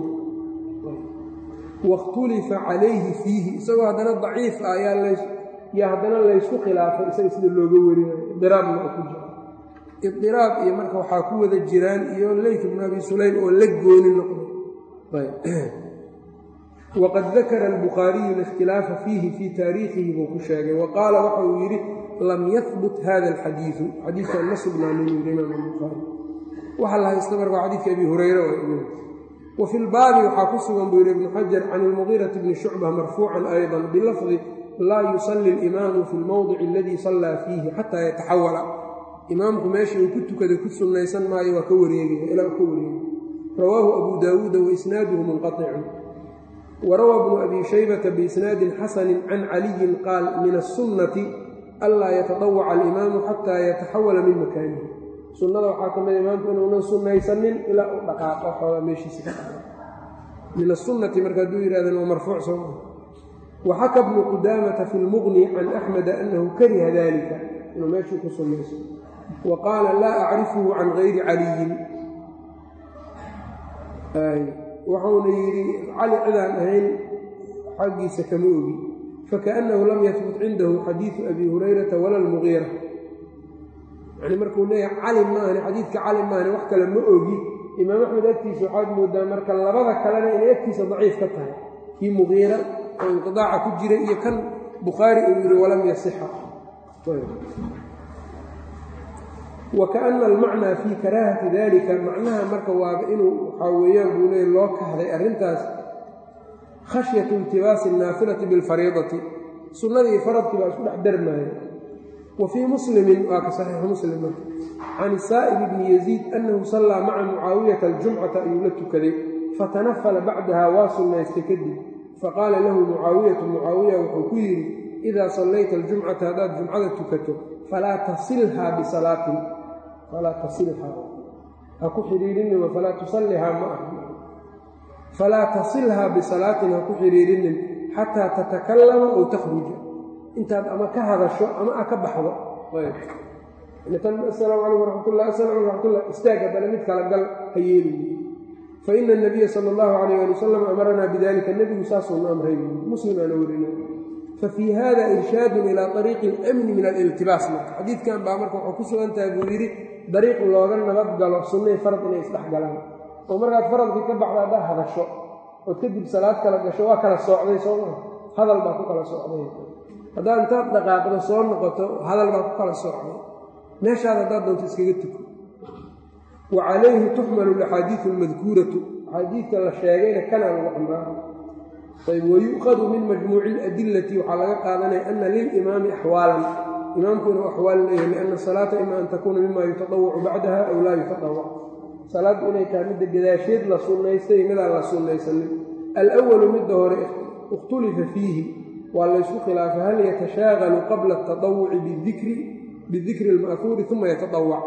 wakhtulifa calayhi fiihi isagoo haddana daciif ah yaa haddana laysku khilaafay isaga sida looga warinayo idiraabna oo ku jira idiraab iyo marka waxaa ku wada jiraan iyo leyt bnu abi sulaym oo la gooni noqday waqad dakara albukhaariyu alikhtilaafa fiihi fii taariikhihi buu ku sheegay wa qaala waxa uu yidhi lam yahbut hada alxadiidu xadiidkan ma sugnaanin yidhi imaam albukhaari waxaa la haysta marka xadiidka abi hurayra wa fi lbaabi waxaa ku sugan buu yidhi ibnu xajar can ilmugiirati bni shucba marfuucan ayضa bilafdi laa yusalli اlimaamu fi lmowdici aladii sallaa fiihi xataa yataxawala imaamku meeshii uu ku tukaday ku sunnaysan maayo waa ka wareegaya ilaa ka wareegay rawaahu abu daawuuda waisnaaduhu munqaطicun warawaa bnu abi shaybata biisnaadin xasani can caliyin qaal min aلsunnati anlaa yatadawaca alimaamu xataa yataxawala min makaanihi sunnada waxaa ka mida imaamku inuunan sunnaysanin ilaa u dhaqaaqo xoogaa meeshiisa ka dhaqaaqo min asunnati marka hadduu yidhahdeen waa marfuuc soo maa waxaka bnu qudaamata fi lmuqni can axmeda annahu kariha dalika inuu meeshuu ku sunnayso wa qaala laa acrifuhu can gayri caliyin wuxuuna yidhi cali cidaan ahayn xaggiisa kama ogi fakaأnnahu lam yahbut cindahu xadiidu abi hurayrata wala almugiira yani markuu leeyahay cali maahani xadiidka cali maahani wax kale ma ogi imaam axmed agtiisa waxaad moodaa marka labada kalena inay agtiisa daciif ka tahay kii mugiira oo inqidaaca ku jira iyo kan bukhaari uu yidhi walam yasixa wakaana almacnaa fii karaahati dalika macnaha marka waaba inuu waxaa weeyaan buu leey loo kahday arrintaas khashyatu iltibaasi annaafilati bilfariidati sunnadii iyo faradkii baa isku dhex darmaaya wa fii muslimin waa ka saxiixu muslim marka can saa'ib bni yaziid annahu sallaa maca mucaawiyata aljumcata ayuu la tukaday fatanafala bacdaha waa sunnaystay kadib faqaala lahu mucaawiyatu mucaawiya wuxuu ku yidhi idaa sallayta aljumcata haddaad jumcada tukato falaa tasilhaa bisalaatin falaa tasilhaa ha ku xidhiirinima falaa tusallihaa ma ah falaa tasilhaa bisalaatin ha ku xidhiirinin xataa tatakallama ow takhruja intaad ama ka hadasho ama a ka baxdo asalaamu calaykum waraxmatullah asalamu aleykum raxmatullah istaag haddana mid kala gal ha yeeliyi fa ina anabiya sala allahu calayh ali wasalam amaranaa bidalika nebigu saasuuna amray muslim aana werina fafii hada irshaadun ilaa ariiqi اlamni min aliltibaas marka xadiidkan baa marka waxuu ku sugan tahay buu yidhi dariiq looga nabad galo sunnay farad inay isdhex galaan oo markaad faradkii ka baxda haddaad hadasho ood kadib salaad kala gasho waa kala soocday soo maa hadal baa ku kala socday haddaad intaad dhaqaaqdo soo noqoto hadal baa ku kala soocday meeshaad haddaad doonto iskaga tuko wa calayhi tuxmalu alaxaadiidu almadkuuratu axaadiidka la sheegayna kanaa lagu xambaara ayb wayu'khadu min majmuuci اladilati waxaa laga qaadanaya ana lilimaami axwaalan imaamku inuu axwaal leeyahay lianna salaata ima an takuuna mima yutadawacu bacdaha aw laa yutadawac salaaddu inay tahay midda gadaasheed la sunnaystay midaan la sunnaysanin alwalu midda hore ikhtulifa fiihi waa laysku khilaafay hal yatashaagalu qabla atadawuci bidikri اlma'huuri uma yatadawac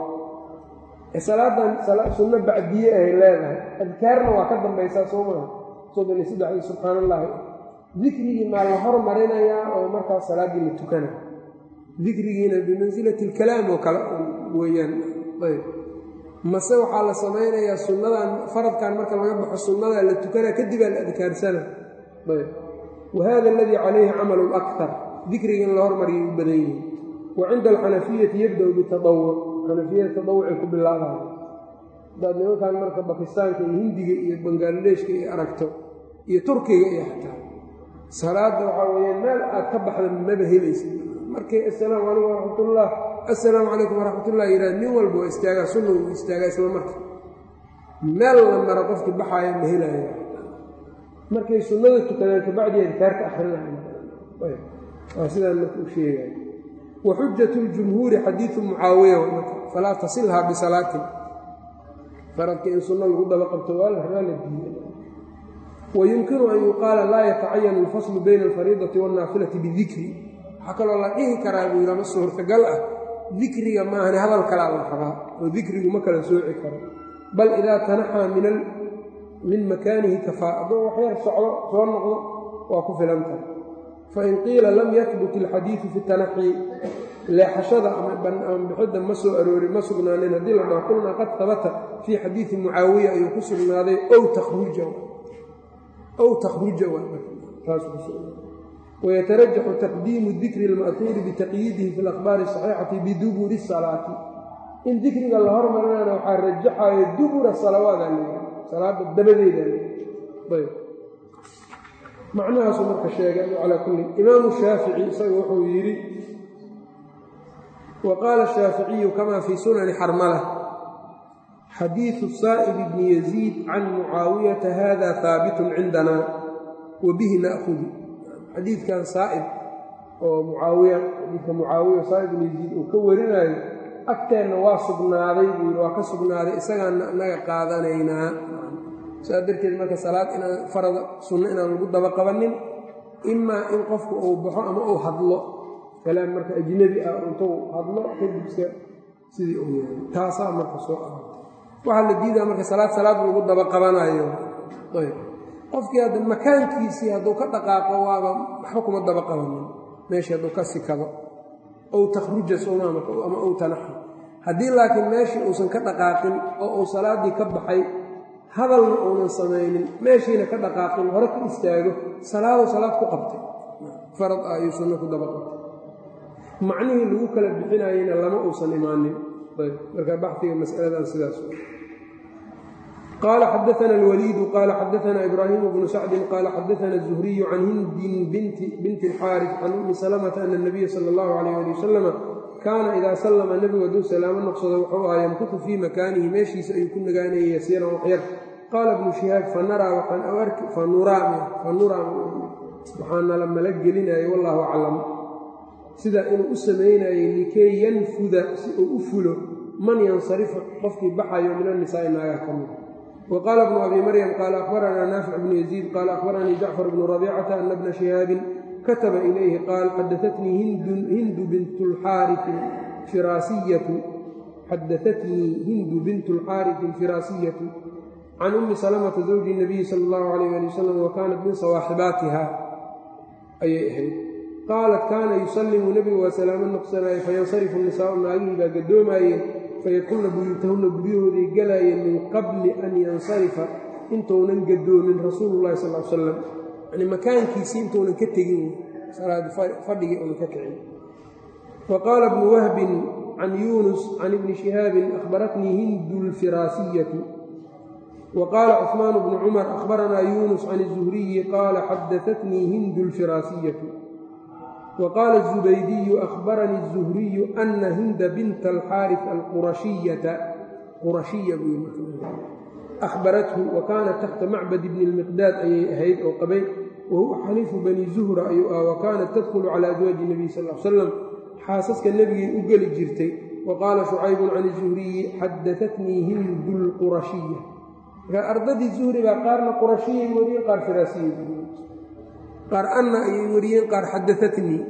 salaadan sunno bacdiye ay leedahay adkaarna waa ka dambaysaa soo maha soddon iyo saddexdii subxaan allahi dikrigii maa la hormarinayaa oo markaas salaaddii la tukana dikrigiina bimansilati alkalaam oo kale weeyaan ayb mase waxaa la samaynayaa sunnadan faradkan marka laga baxo sunnadaa la tukanaa kadibaa la adkaarsana ayb wa hada aladii calayhi camalu lakar dikriga in la hormariyay u badan yihin wa cinda alxanafiyati yabda-u bitadawuc xanafiyada tadawucay ku bilaabaya hadaad nimankan marka bakistaanka iyo hindiga iyo bangaaladeshka iyo aragto iyo turkiga iyo xataa salaadda waxaa weeyaan meel aad ka baxda maba helaysid markay assalaamu calaykum waraxmatullah assalaamu calaykum waraxmatullah yidhah nin walba waa istaagaa sunna uu istaagaa isla marka meel la maro qofkii baxaaya ma helaayo markay sunnada tukadaan kabacdi adkaarka akrinaya waa sidaan marka u sheegaya wa xujat ljumhuuri xadiidu mucaawiya falaa tasilhaa bisalaatin faradka in sunno lagu daba qabto waa la rabaa la diiya wayumkinu an yuqaala laa yatacayanu alfaslu bayna alfariidati waannaafilati bidikri waxaa kaloo la dhihi karaa buu yidhi ama suurtagal ah dikriga maahane hadal kalaa la rabaa oo dikrigu ma kala sooci karo bal idaa tanaxaa min makaanihi kafaa hadduu waxyar socdo soo noqdo waa ku filan tahay fain qiila lam yahbut alxadiidu fi tanaxi leexashada ama bixidda ma soo aroori ma sugnaanin haddii la dhaho qulnaa qad habata fii xadiidi mucaawiya ayuu ku sugnaaday ow takhruja ow takhruja wayatarajaxu taqdiimu dikri اlma'huuri bitaqyiidihi fi اlakhbaari asaxiixati biduburi salaati in dikriga la hormarinana waxaa rajaxayo dubura salawaada leeyahay salaada dabadeeda ayb macnahaasuu marka sheegay calaa kulli imaamu shaafici isaga wuxuu yidhi wa qaala shaaficiyu kama fii sunani xarmala xadiidu saa'ib bni yaziid can mucaawiyata hada haabitun cindana wa bihi na'hudu xadiidkan saa'ib oo mucaawiya xadiidka mucaawiya saa'ib bni yaziid uu ka warinaayo agteenna waa sugnaaday buu yidhi waa ka sugnaaday isagaana naga qaadanaynaa saas darteed marka salaad inaan farada sunno inaan lagu daba qabanin imaa in qofku uu baxo ama uu hadlo kalaam marka ajnebi ah intuu hadlo kadibse sidii uu yahay taasaa marka soo aroortay waxaa la diidaa marka salaad salaad lagu daba qabanayo ayb qofkii hadda makaankiisii hadduu ka dhaqaaqo waaba waxba kuma daba qabanin meeshii hadduu ka sikado ow takhruja somaama ama ow tanaxa haddii laakiin meeshii uusan ka dhaqaaqin oo uu salaaddii ka baxay hadalna uunan samaynin meeshiina ka dhaqaaqin hore ku istaago salaado salaad ku qabtay farad ah ayuu sunno ku daba qabtay macnihii lagu kala bixinayena lama uusan imaanin ayb marka baxiga masaladan sidaas qaala xadaana alwaliidu qaala xadaana ibraahimu bnu sacdin qaala xadaana الzuhriyu can hindin binti اlxaaris can ummi salamata ana اnabiya sala اllahu alayh ali wasalama kaana idaa sallama nebigu hadduu salaamo noqsado wuxuu ahaa yamkutu fii makaanihi meeshiisa ayuu ku nagaanayay yasiiran waxyar qaala ibnu shihaab fa naraa waxaan arki fa nuraa fa nuraa waxaanala mala gelinayay wallaahu aclam sida inuu u samaynayay likay yanfuda si uu u fulo man yansarifu qofkii baxayo min annisaa'i naagaha ka mida wa qaala bnu abi maryam qaala akhbaranaa naafic bnu yaziid qaala akhbaranii jacfar bnu rabiicata ana bna shihaabin kataba ilayhi qaal xadaatnii hindu bintu lxaarifi firaasiyatu xadaatnii hindu bintu lxaarifi alfiraasiyatu can ummi salamata zawji nabiyi sala allahu alayh ali wasalam wa kaanat min sawaaxibaatiha ayay ahayd qaalat kaana yusallimu nebigu waa salaamo noqsanaaye fayansarifu nisaau naagihii baa gadoomaayeen fayadkulna buyuutahunna guryahooday galaayeen min qabli an yansarifa intuunan gadoomin rasuulu llahi sal l salam yani makaankiisii intuunan ka tegin salaadi fadhigii unan ka kicin wa qaala bnu wahbin can yuunus can ibni shihaabin akhbaratnii hindu lfiraasiyatu wa qaala cusmaan bnu cumar akhbaranaa yuunus can izuhriyi qaala xadaatnii hindu lfiraasiyatu wa qaala azubaydiyu akhbaranii azuhriyu ana hinda binta alxaarif alqurashiyata qurashiya buu ahbarathu wa kaanat taxta macbad bni lmiqdaad ayay ahayd oo qabay wa huwa xaliifu bani zuhra ayuu ah wa kaanat tadkhulu calaa aswaaji nebiy sal l salam xaasaska nebigay u geli jirtay wa qaala shucaybun can izuhriyi xadaatnii hindu lqurashiya marka ardadii zuhri baa qaarna qurashiyay wariyeen qaar firaasiyay qaar anna ayay wariyeen qaar xadaatnii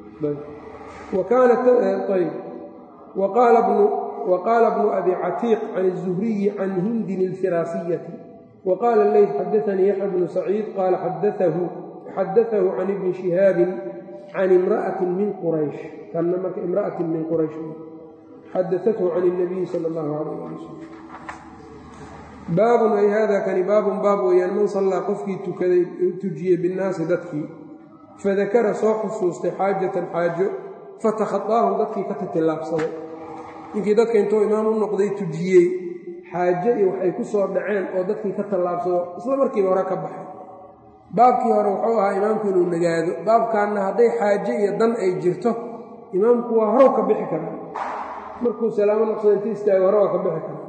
waqaala bnu abi catiiq can الzuhriyi can hindin اlfiraasiyati waqaala leyt xadaanii yaxya bnu saciid qaala xadaahu can ibni shihaabin can imra'ati min quraysh kanna marka imra'atin min quraysh xadaathu can اnabiyi sal اllahu alayh ali wasalam baabun ay hada kani baabun baab weeyaan man sallaa qofkii tukaday tujiyey binnaasi dadkii fadakara soo xusuustay xaajatan xaajo fatakhaطaahum dadkii ka titillaabsaday ninkii dadka intuu imaam u noqday tujiyey xaajo iyo waxay ku soo dhaceen oo dadkii ka tallaabsado isla markiiba hore ka baxay baabkii hore wuxuu ahaa imaamku inuu nagaado baabkaanna hadday xaajo iyo dan ay jirto imaamku waa horow ka bixi karaa markuu salaamo noqsado inti istaago hore waa ka bixi karaa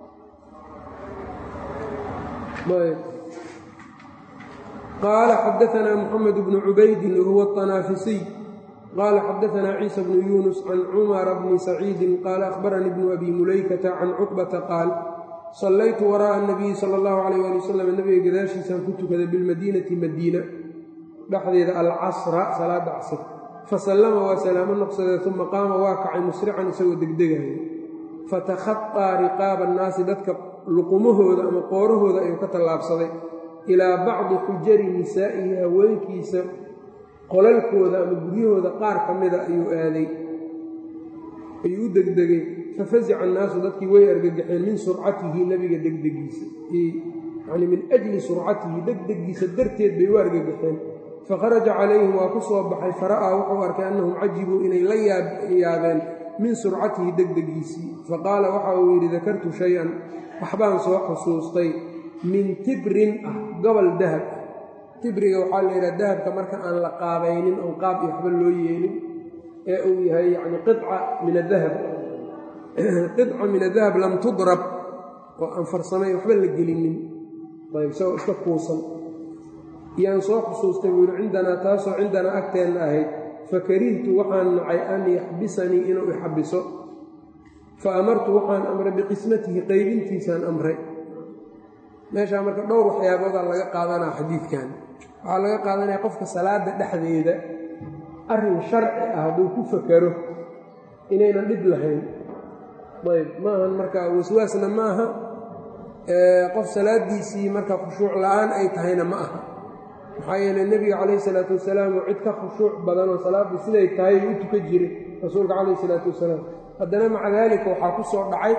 qaala xadaanaa muxamed bnu cubaydin wahuwa aطanaafisiy qaala xadaanaa ciisa bnu yuunus can cumara bni saciidin qaala akhbaranii bnu abi mulaykata can cuqbata qaal sallaytu waraa'a anabiyi sala allahu calayh ali wasalam nabiga gadaashiisaan ku tukaday bilmadiinati madiina dhexdeeda alcasra salaada casr fasallama waa salaamo noqsadee uma qaama waa kacay musrican isagoo degdegaya fatakhaطaa riqaaba annaasi dadka luqumahooda ama qoorahooda ayuu ka tallaabsaday ilaa bacdi xujari nisaa'ihi haweenkiisa qolalkooda ama guryahooda qaar ka mida ayuu aaday ayuu u degdegay fafazica annaasu dadkii way argagaxeen min surcatihi nebiga degdegiisa yacni min ajli surcatihi degdegiisa darteed bay u argagaxeen fakharaja calayhim waa ku soo baxay fara'aa wuxuu arkay annahum cajibuu inay la yaabeen min surcatihi degdegiisii faqaala waxa uu yidhi dakartu shay-an waxbaan soo xusuustay min tibrin ah gobol dahab ah tibriga waxaa la yidhaha dahabka marka aan la qaabaynin oon qaab iyo waxba loo yeelin ee uu yahay yacni qica min adahab qica min adahab lam tudrab oo aan farsamay waxba la gelinin ayb isagoo iska kuusan yaan soo xusuustay buu yidhi cindanaa taasoo cindanaa agteenna ahayd fakarihtu waxaan nacay an yaxbisanii inuu ixabiso fa amartu waxaan amray biqismatihi qaybintiisaan amray meeshaa marka dhowr waxyaaboodaa laga qaadanaa xadiidkan waxaa laga qaadanaya qofka salaada dhexdeeda arrin sharci ah hadduu ku fakaro inaynan dhib lahayn ayb maahan marka waswaasna ma aha qof salaadiisii marka khushuuc la-aan ay tahayna ma aha maxaa yeeley nebiga calayhi salaatu wasalaam oo cid ka khushuuc badan oo salaaddii siday tahay u tukan jiray rasuulka calayhi salaatu wasalaam haddana maca daalika waxaa ku soo dhacay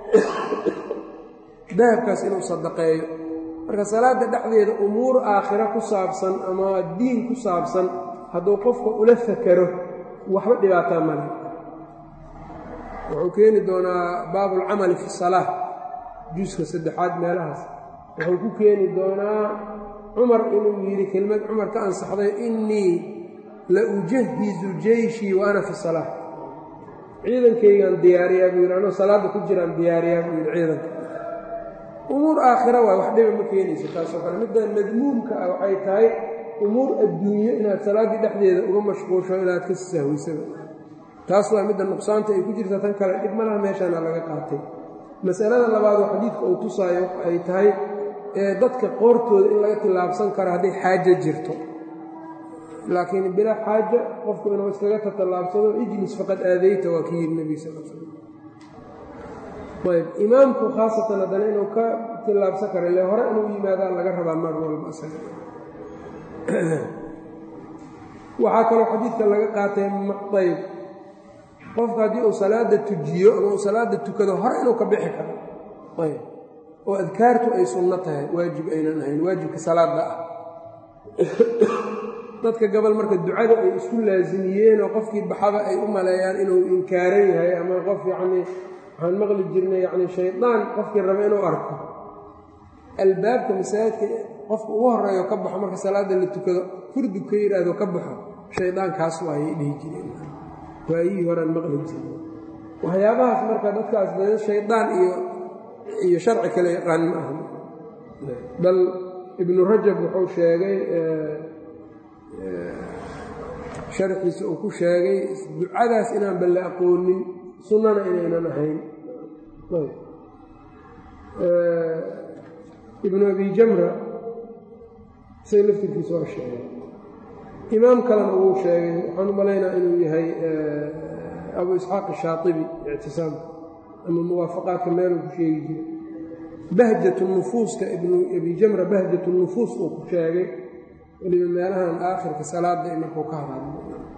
dahabkaas inuu sadaqeeyo marka salaadda dhexdeeda umuur aakhiro ku saabsan ama diin ku saabsan hadduu qofka ula fakaro waxba dhibaataa male wuxuu keeni doonaa baabulcamali fi salaa juuska saddexaad meelahaas wuxuu ku keeni doonaa cumar inuu yidhi kelmad cumar ka ansaxday innii la ujahizu jeyshii wa ana fi salaa ciidankaygaan diyaariyaa buu yidhi anoo salaadda ku jiraan diyaariyaa buu yidhi ciidanka umuur aakhira waay wax dhiba ma keenayso taasoo kale midda madmuumka ah waxay tahay umuur adduunyo inaad salaaddii dhexdeeda uga mashquusho inaad ka sahwaysaba taas waa midda nuqsaanta ay ku jirta tan kale dhib malaha meeshaana laga qaatay masalada labaadoo xadiidka uu tusaayo ay tahay ee dadka qoortooda in laga tillaabsan karo hadday xaajo jirto laakiin bilaa xaaja qofku inuu iskaga tatallaabsado ijlis faqad aadayta waa ka yidhi nebiga sal slam ayb imaamku khaasatan haddana inuu ka tillaabsan karo ile hore inuu yimaadaa laga rabaa mar walba isaga waxaa kaloo xadiidka laga qaatay ayb qofka haddii uu salaada tujiyo ama uu salaada tukado hore inuu ka bixi karo ayb oo adkaartu ay sunno tahay waajib aynan ahayn waajibka salaada ah dadka gabal marka ducada ay isku laasimiyeenoo qofkii baxaba ay u maleeyaan inuu inkaaran yahay ama qof yacnii waxaan maqli jirnay yacni shaydaan qofkii raba inuu arko albaabka masaajidka qofka ugu horreeyo ka baxo marka salaada la tukado furdug ka yidhaahdo ka baxo shaydaankaas waayay dhihi jireen waayihii horaan maqli jirnay waxyaabahaas marka dadkaas dee shaydaan iyo iyo sharci kale yaqaan ma aha bal ibnu rajab wuxuu sheegay sharxiisa uu ku sheegay ducadaas inaan balle aqoonin sunnana inaynan ahayn ibnu abi jamra isaga laftirkiisa waa sheegay imaam kalena wuu sheegay waxaan u malaynaa inuu yahay abu isxaaq ashaatibi ictisaam ama muwaafaqaadka meeluu ku sheegi jiray bahjatu nufuuska ibnu abi jamra bahjatu nufuus uu ku sheegay weliba meelahan aakhirka salaada markuu ka hadlay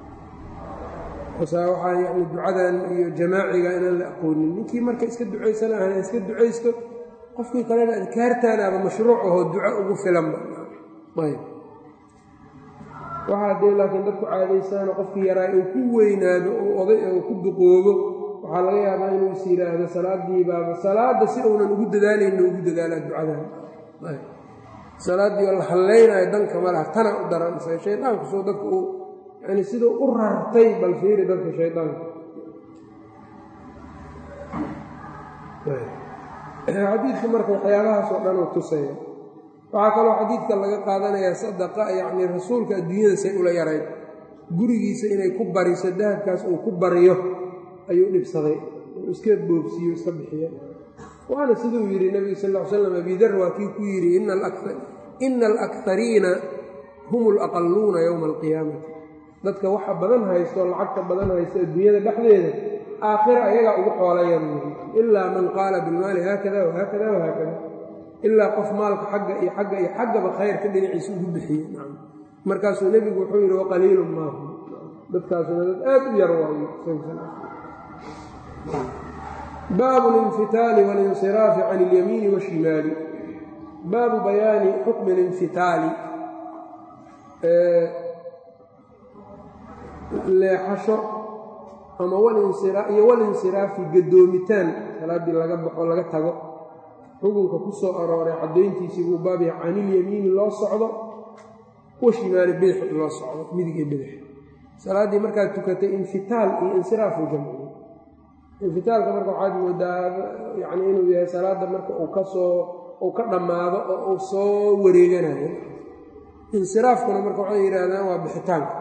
waxaa yani ducadan iyo jamaaciga inaan la aqoonin ninkii marka iska ducaysana ahan iska ducaysto qofkii kalena adkaartaanaaba mashruuc ahoo duco ugu filanba ayb waxaa dee laakiin dadku caadaysaano qofkii yaraa uu ku weynaado oo oday oo ku duqoobo waxaa laga yaabaa inuu is yidhaahdo salaadii baaba salaadda si uunan ugu dadaalayna ugu dadaalaa ducadan salaaddii oo la hallaynayo danka ma laha tana u daran isaga shaydaanku soo dadka uu yani siduu u rartay bal fiiri dadka shaydaanka xadiidku marka waxyaabahaasoo dhan uu tusaya waxaa kaloo xadiidka laga qaadanayaa sadaqa yacnii rasuulka adduunyada say ula yarayd gurigiisa inay ku bariso dahabkaas uu ku bariyo ayuu dhibsaday uu iska boobsiiyo iska bixiya waana siduu yidhi nebigu sal l slam abidar waa kii ku yidhi ina alakariina hum alaqaluuna yowma alqiyaamati dadka waxa badan haysto lacagta badan haysto adduunyada dhexdeeda aakhira ayagaa ugu xoolayan ilaa man qaala bilmaali haakada wahaakada wahaakada ilaa qof maalka xagga iyo xagga iyo xaggaba khayrka dhinaciisa ugu bixiyey markaasuu nebigu wuxuu yidhi waqaliilun maahu dadkaasuna dad aad u yar waayo baabu linfitaali walinsiraafi can ilyamiini washimaali baabu bayaani xukmi linfitaali leexasho ama iyo walinsiraafi gadoomitaan salaaddii laga baxo laga tago xukunka ku soo arooray caddayntiisii buu baab yahay canilyamiini loo socdo washimaali bidix loo socdo midig iyo bidix salaaddii markaad tukatay infitaal iyo insiraafu jamciye infitaalka marka waxaad moodaa yacni inuu yahay salaadda marka uu ka soo uu ka dhammaado oo uu soo wareeganayo insiraafkuna marka waxay yidhaahdaan waa bixitaanka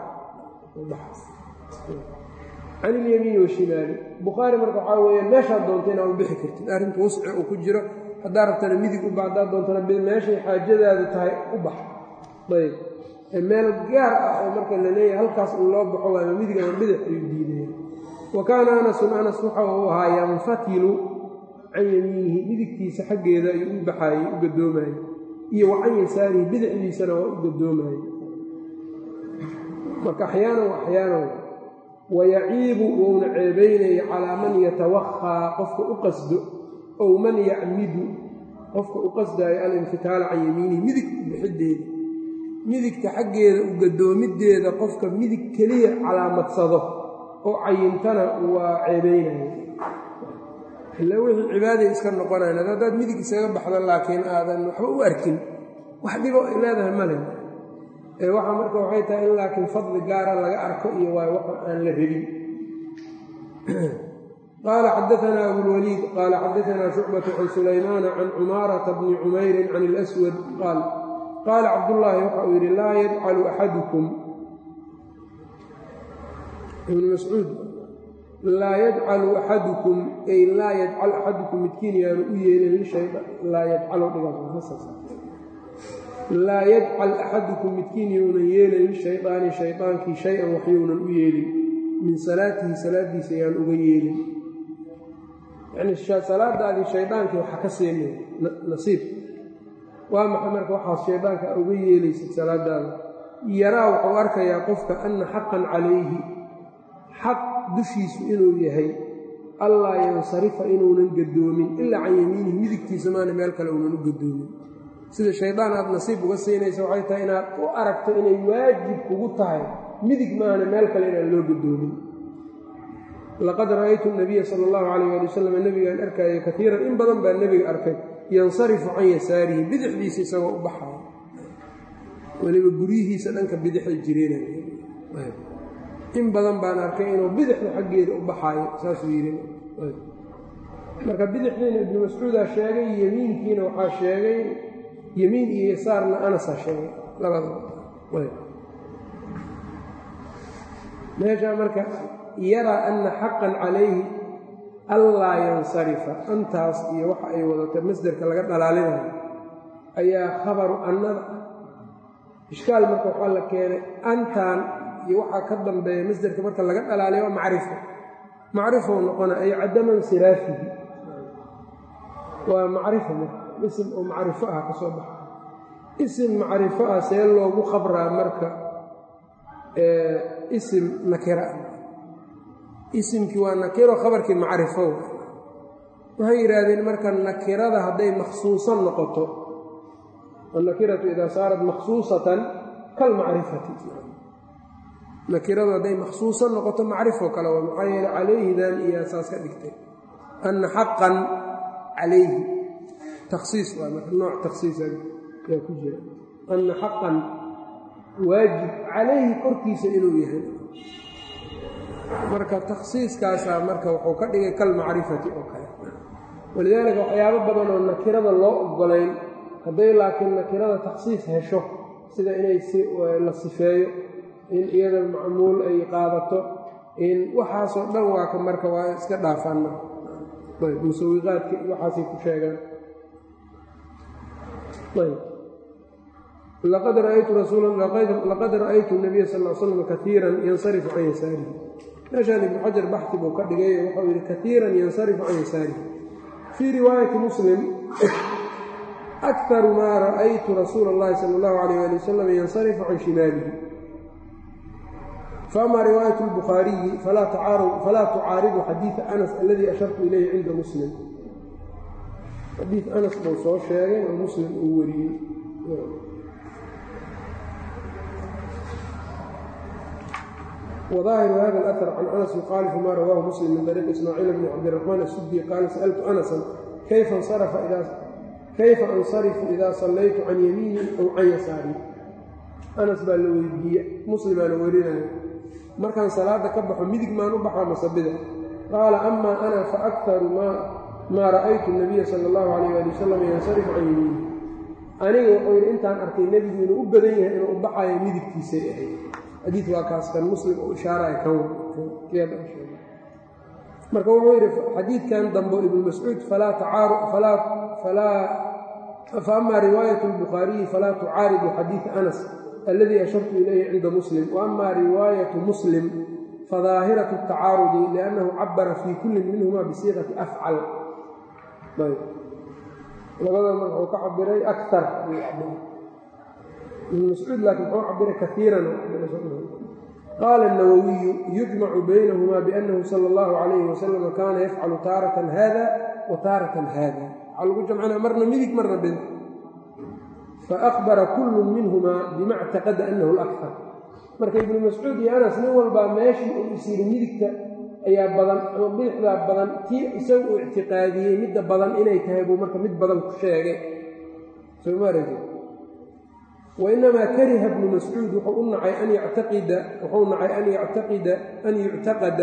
can ilyamiini washimaali bukhaari marka waxaa weeyaan meeshaad doonta inaad u bixi kartid arrinta wasci uu ku jiro haddaa rabtana midig u bax haddaad doontana meeshay xaajadaadu tahay u bax ayb meel gaar ah oo marka la leeyahay halkaas in loo baxo waama midig ama bidix ayuu diidaya wa kaana anasun anas waxa uu ahaa yanfatilu can yamiinihi midigtiisa xaggeeda ayuu u baxaayey u gadoomayey iyo wa can yasaarihi bidixdiisana waa u gadoomayey marka axyaanan wa axyaanan wayaciibu wouna ceebaynaya calaa man yatawakhaa qofka u qasdo ow man yacmidu qofka u qasdaayo alinfitaala can yamiinihi midig bixideeda midigta xaggeeda u gadoomideeda qofka midig keliya calaamadsado oo cayintana waa ceebaynaya ila wixii cibaaday iska noqonayn haddaad midig isaga baxdo laakiin aadan waxba u arkin wax dhibo ay leedahay male ee waxa marka waxay tahay in laakiin fadli gaara laga arko iyo waay waxa aan la rabin qaala xadaanaa abulwaliid qaala xadaanaa shucbatu can sulaymaana can cumaarata bni cumayrin can اlaswad qaal qaala cabdullaahi waxa uu yidhi laa yadcalu axadukum ibnu mascuud laa yadcalu axadukum ay laa yadcal axadukum midkiin yaanu u yeelin laa yadcalo laa yadcal axadukum midkiin younan yeelin lishaydaani shaydaankii shay-an waxyounan u yeelin min salaatihi salaadiisa yaan uga yeelin yacni salaadaadii shaydaankii waxa ka siinay nasiib waa maxay marka waxaas shaydaanka a uga yeelaysid salaadaada yaraa wuxuu arkayaa qofka anna xaqan calayhi xaq dushiisu inuu yahay allaa yansarifa inuunan gadoomin ilaa can yamiinihi midigtiisa maana meel kale uunan u gadoomin sida shaydaan aad nasiib uga siinaysa waxay tahay inaad u aragto inay waajib kugu tahay midig maana meel kale inaan loo gadoomin laqad ra'aytu nabiya sala allahu calayh ali wasalam nebigaan arkaayo kaiiran in badan baa nebiga arkay yansarifu can yasaarihi bidixdiisa isagoo u baxayo weliba guryihiisa dhanka bidixay jireen in badan baan arkay inuu bidixda xaggeeda u baxaayo saasuu yidhi marka bidixdiina ibnu mascuudaa sheegay yemiinkiina waxaa sheegay yemiin iyo yasaarna anasaa sheegay labadaba meeshaa marka yaraa anna xaqan calayhi allaa yansarifa antaas iyo waxa ay wadata masderka laga dhalaalinayo ayaa khabaru annada ishkaal marka waxaa la keenay antaan iyo waxaa ka dambeeya masderka marka laga dhalaaliyo waa macrifo macrifou noqona ay cadama insiraafihi waa macrifo marka isim oo macrifo ah ka soo baxa isim macrifo ah see loogu khabraa marka isim nakira isimkii waa nakiro khabarkii macrifo waxay yidhaahdeen marka nakirada hadday makhsuusan noqoto annakiratu idaa saarat makhsuusatan kalmacrifati nakiradu hadday makhsuusan noqoto macrifo kale waa maxaa yeele calayhidan iyo saas ka dhigtay anna xaqan calayhi takhsiis waa marka nooc takhsiisa yaa ku jira anna xaqan waajib calayhi korkiisa inuu yahay marka takhsiiskaasaa marka wuxuu ka dhigay kalmacrifati oo kale walidaalika waxyaabo badan oo nakirada loo ogolayn hadday laakiin nakirada takhsiis hesho sida inay la sifeeyo in iyada macmuul ay qaadato in waxaasoo dhan waa ka marka waa iska dhaafaan marka musawiqaadka waxaasay ku sheegaan laqad ra'aytu nabiya sal l slam kaiiran yansarifu can yasaarihi meeshaan ibnu xajar baxti buu ka dhigay wuxuu yidhi kaiiran yansarifu can yasaarihi fii riwaayati muslim akaru maa ra'aytu rasuula اllahi sala اllahu alayh ali wasalam yansarifu can shimaalihi faama riwaayat اlbukhaariyi falaa tucaaridu xadiida anas aladii ashartu ilayhi cinda muslim xadiid anas buu soo sheegay oo muslim uu wariyey وظاahiر hda الأثر عن أنس يخالف ma rawاه mسلم min طريق إسmاعيiل بن cabدالرحمن السدي qال سألت أنسا kayfa أنصرفu إida صalaytu can yamiini أw can yasaari أنس baa la weydiiye muslimaana werinaya markaan salaada ka baxo midig maan u baxaa masabida qaala أma أna faأktaru maa ra'aytu النabiya salى الlaه عalيه alي وsلم yansarifu can yamiini aniga wuxuu yidhi intaan arkay nebigu inuu u badan yahay inuu u baxayo midigtiisay ahayd xadiid waa kaas kan muslim uu ishaaraya kan marka wuxuu yidhi xadiidkan dambo ibnu mascuud faama riwaayat اlbukhaariyi falaa tucaaridu xadiida anas aladii ashartu ilayhi cinda muslim waama riwaayatu muslim fadaahiraة الtacaarudi liannahu cabara fii kulli minhuma bisiiqati afcal labada marka uu ka cabiray akar ibn mascuud laakiin wuxuu cabiray kaiiran qaala الnawawiyu yujmacu baynahuma biأnnahu salى اllahu عalayhi wasalam kaana yafcalu taaratan hada wa taaratan hada waxaa lagu jamcinaa marna midig marna bidix faakbara kullu minhuma bima اctaqada anahu اlakar marka ibnu mascuud iyo anas nin walbaa meeshii uu is yiri midigta ayaa badan ama bidixdaa badan tii isaga uu ictiqaadiyey midda badan inay tahay buu marka mid badan ku sheegay sooma aragti wainamaa kariha bnu mascuud wuxuu u nacay an yactaqida wuxuu nacay an yactaqida an yuctaqada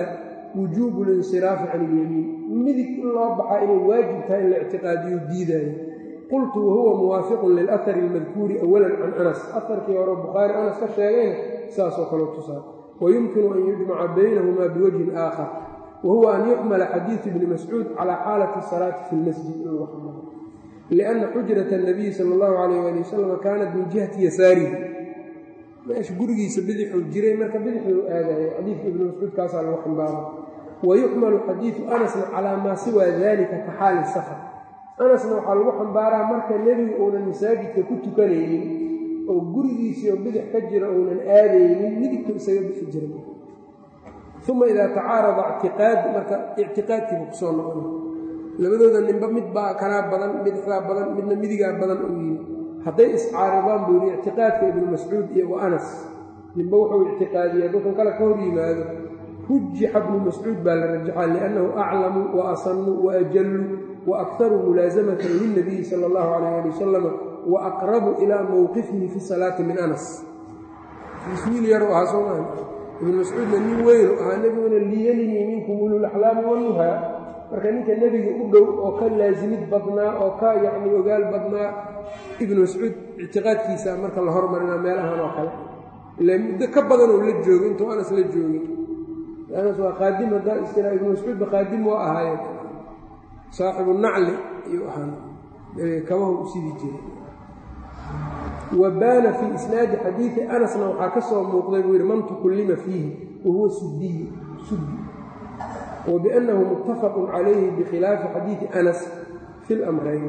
wujuubu linsiraafi can ilyamiin midig in loo baxaa inay waajib tahay in la ictiqaadiyo diidaayo qultu wahuwa muwaafiqun lilahari almadkuuri awalan can anas aharkii hore bukhaari anas ka sheegayna saasoo kaleo tusaa wayumkinu an yujmaca baynahumaa biwajhin aakhar wahuwa an yuxmala xadiidu ibni mascuud calaa xaalati asalaati fi lmasjid in lagu xamalo lianna xujrata anabiyi sala allahu calayh ali wasalam kaanat min jihati yasaarihi meesha gurigiisa bidixuu jiray marka bidixuu aadaya xadiidka ibni mascuud kaasaa lagu xambaara wayuxmalu xadiidu anasna calaa maa siwaa dalika ka xaali safar anasna waxaa lagu xambaaraa marka nebigu uunan masaajidka ku tukanaynin oo gurigiisiioo bidix ka jira uunan aadaynin midigtu isaga bixi jira uma idaa tacaarada ictiqaad marka ictiqaadkiiba kusoo noqona labadooda ninba mid baa kanaa badan bidixdaa badan midna midigaa badan uu yimi hadday iscaaridaan buu yidhi ictiqaadka ibnu mascuud iyo wa anas ninba wuxuu ictiqaadiyey dadkan kale ka hor yimaado rujixa bnu mascuud baa la rajaxaa liannahu aclamu wa asanu wa ajallu wa akharu mulaasamatan lilnabiyi sala allahu calayh ali wasalam wa aqrabu ilaa mowqifihi fi salaati min anas wiil yaru ahaa soo maa ibnu mascuudna nin weynu ahaa nebiguna liyalinii minkum ululaxlaami wanuhaa marka ninka nebiga u dhow oo ka laasimid badnaa oo ka yacni ogaal badnaa ibnu mascuud ictiqaadkiisa marka la hormarina meel ahaan oo kale ila muddo ka badan oo la joogo intuu anas la joogin anas waa qaadim haddaa istira ibnu mascuudba qaadim waa ahaayeen saaxibu nacli ayuu ahaan kabahu u sidi jiray wa baana fii isnaadi xadiidi anasna waxaa ka soo muuqday buu yidhi man tukullima fiihi wahuwa sudiyu sudi wa biannahu muttafaqun calayhi bikhilaafi xadiidi anas fi lamrayn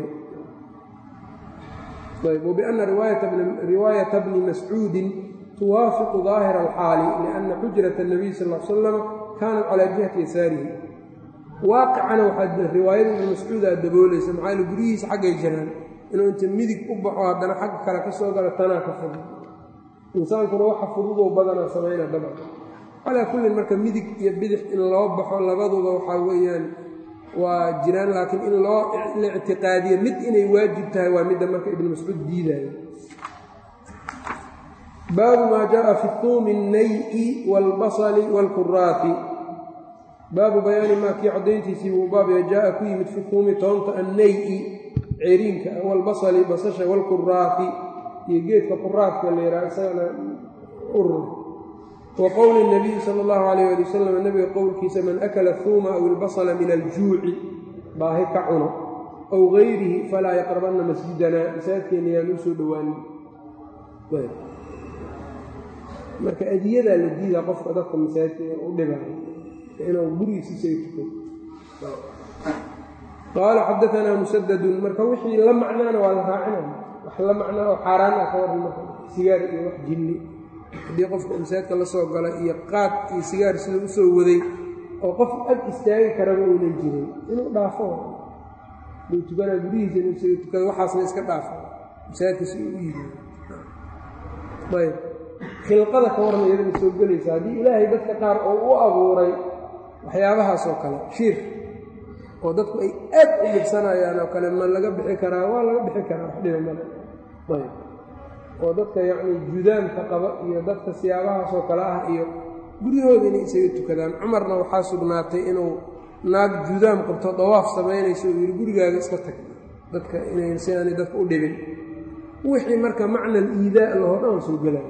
ayb wabiana riwaayata bni mascuudin tuwaafiqu daahira alxaali lianna xujrata اnabiy sal l salam kaanat calaa jihati yasaarihi waaqicana waxaa riwaayada ibni mascuudaa daboolaysa maxaa yale guryihiisa xaggay jiraan inuu inta midig u baxo haddana xagga kale ka soo galo tanaa ka fudud insaankuna waxa fududoo badanaa samayna dabcan calaa kullin marka midig iyo bidix in loo baxo labaduba waxaa weeyaan waa jiraan laakiin in loo la ictiqaadiyo mid inay waajib tahay waa midda marka ibnu mascuud diidaayo baabu maa jaءa fi tuumi الnayi wاlbasli wاlkuraafi baabu bayaani maa kii caddayntiisii buu baabya jaaa ku yimid fi tuumi toonta annayi ceriinka wاlbasli basasha wاlkuraafi iyo geedka quraafka la yidhaha isagana urur wa qowli الnabiyi salى اllahu alayh ali wasalam nabiga qowlkiisa man akala huuma aw ilbasla min aljuuci baahi ka cuno aw gayrihi falaa yaqrabanna masjidana masaajidkeena yaan u soo dhowaanin marka adiyadaa la diidaa qofka dadka masaajidka u dhibaayo inuu gurigiisiisaga tukado qaala xadaanaa musadadun marka wixii la macnaana waa la raacinaya wax la macnaa oo xaaraan ah ka waran marka sigaar iyo wax jinni haddii qofka masaajidka la soo gala iyo qaad iyo sigaar sida u soo waday oo qof ag istaagi karaba uunan jirin inuu dhaafo duu tukanaa gurihiisa inuu isaga tukado waxaasna iska dhaafo masaajidka si uu u yimi ayb khilqada ka warran iyadana soo gelaysa haddii ilaahay dadka qaar oo u abuuray waxyaabahaas oo kale shiir oo dadku ay aad u dhibsanayaan oo kale ma laga bixi karaa waa laga bixi karaa wax dhiba male ayb oo dadka yacni judaamka qaba iyo dadka siyaabahaas oo kale ah iyo guryahooda inay isaga tukadaan cumarna waxaa sugnaatay inuu naag judaam qabto dawaaf samaynayso uu yidhi gurigaaga iska tag dadka inay si aanay dadka u dhibin wixii marka macna aliidaa lahoo dhan soo gelaya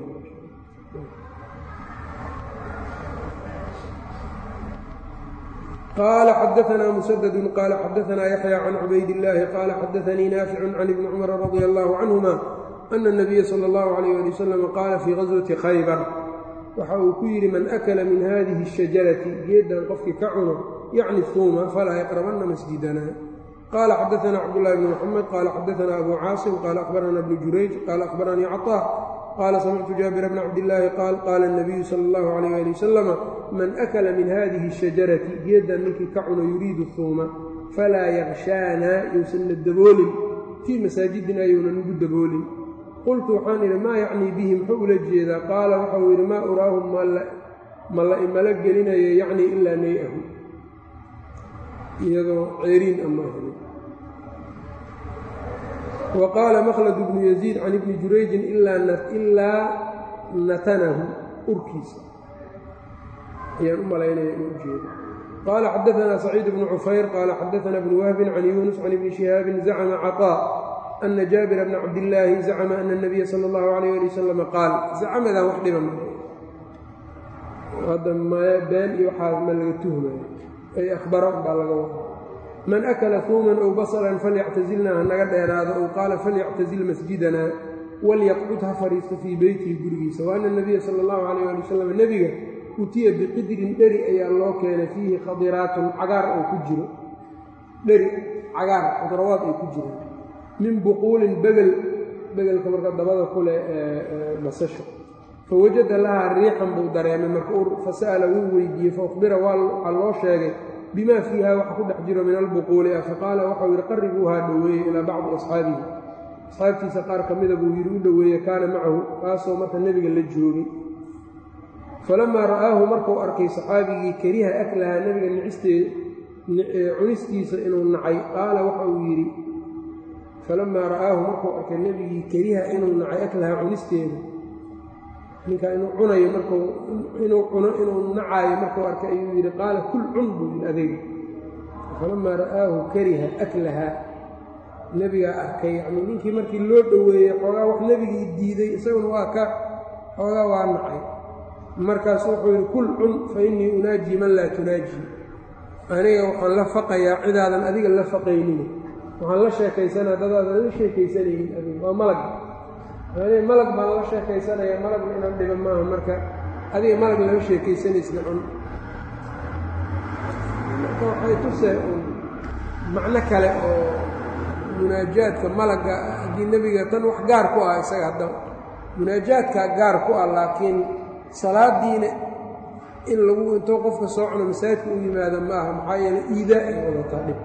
qaala xadaanaa musadadu qaala xadaanaa yaxya can cubaydillaahi qaala xadaanii naaficun can ibni cumara radia allaahu canhuma ana اnabiya sala اllahu alayh ali wasalam qaala fii gaswati khaybar waxa uu ku yidhi man akala min hadihi الshajarati geeddan qofkii ka cuno yacni huuma falaa yaqrabanna masjidana qaala xadaana cabdullahi bni muxamed qaala xadaana abu caasim qaala akhbarana bnu jurayj qaala akhbaranii caطaa qaala samictu jaabira bna cabdillaahi qaal qaala اnabiyu sala اllahu alayh ali wasalama man akala min hadihi الshajarati geeddan ninkii ka cuno yuriidu huuma falaa yakshaana yousanna daboolin fii masaajidina yuunan ugu daboolin qultu waxaan idhi maa yacnii bihi muxuu ula jeedaa qaala waxau yidhi maa uraahum ma la imala gelinayo yacnii ilaa nay-ahu iyadoo ceeriin ama helin wa qaala makhlad bnu yaziid can ibni jurayjin ilaa natanahu urkiisa ayaan u malaynaya inuu ujeedo qaala xadaanaa saciid bnu cufayr qaala xadaana bnu wahbin can yuunus can ibni shihaabin zacma caطaa ana jaabira bna cabdillaahi zacma ana اnabiya sala اllahu alayh ali wasalam qaal zacmadan wax dhiba hadda maya been iyo waxaa ma laga tuhmayo ay akhbara baa laga wada man akala huuman ow basalan falyactazilnaa ha naga dheeraado ow qaala falyactazil masjidanaa walyaqcud ha fadhiisto fii beytihi gurigiisa wa ana nabiya sala allahu calayh ali wasalam nebiga utiya biqidrin dheri ayaa loo keenay fiihi khadiraatun cagaar oo ku jiro dheri cagaar khadrawaad ay ku jiraan min buquulin begel begelka marka dabada ku leh basasho fawajada lahaa riixan buu dareemay marka ur fasa'ala wuu weydiiyey faukbira waxaa loo sheegay bimaa fiiha waxa ku dhex jiro min albuquuli ah faqaala waxau yidhi qaribuuhaa dhoweeye ilaa bacdi asxaabihi asxaabtiisa qaar ka mida buu yidhi u dhoweeye kaana macahu kaasoo marka nebiga la joogay falamaa ra'aahu markuu arkay saxaabigii kariha aklahaa nebiga nicistee cunistiisa inuu nacay qaala waxa uu yidhi falamaa ra'aahu markuu arkay nebigii kariha inuu nacay aklahaa cunisteeda ninkaa inuu cunayo marku inuu cuno inuu nacaayo markuu arkay ayuu yidhi qaala kul cun buu yidhi adeeg falamaa ra'aahu kariha aklahaa nebigaa arkay yacnii ninkii markii loo dhoweeyey xoogaa wax nebigii diiday isaguna waa ka xoogaa waa nacay markaasu wuxuu yidhi kul cun fa innii unaajii man laa tunaajii aniga waxaan la faqayaa cidaadan adiga la faqaynin waxaan la sheekaysanaa dadaadan la sheekaysanaynin adiga waa malag aniga malag baan la sheekaysanaya malagna inaan dhiba maaha marka adiga malag lama sheekaysanaysna cun marka waxay tusee un macno kale oo munaajaadka malagga haddii nebiga tan wax gaar ku ah isaga haddaba munaajaadkaa gaar ku ah laakiin salaadiina in lagu intoo qofka soo cuno masaajidka u yimaada ma aha maxaa yeeley iidaa ay wadataa dhib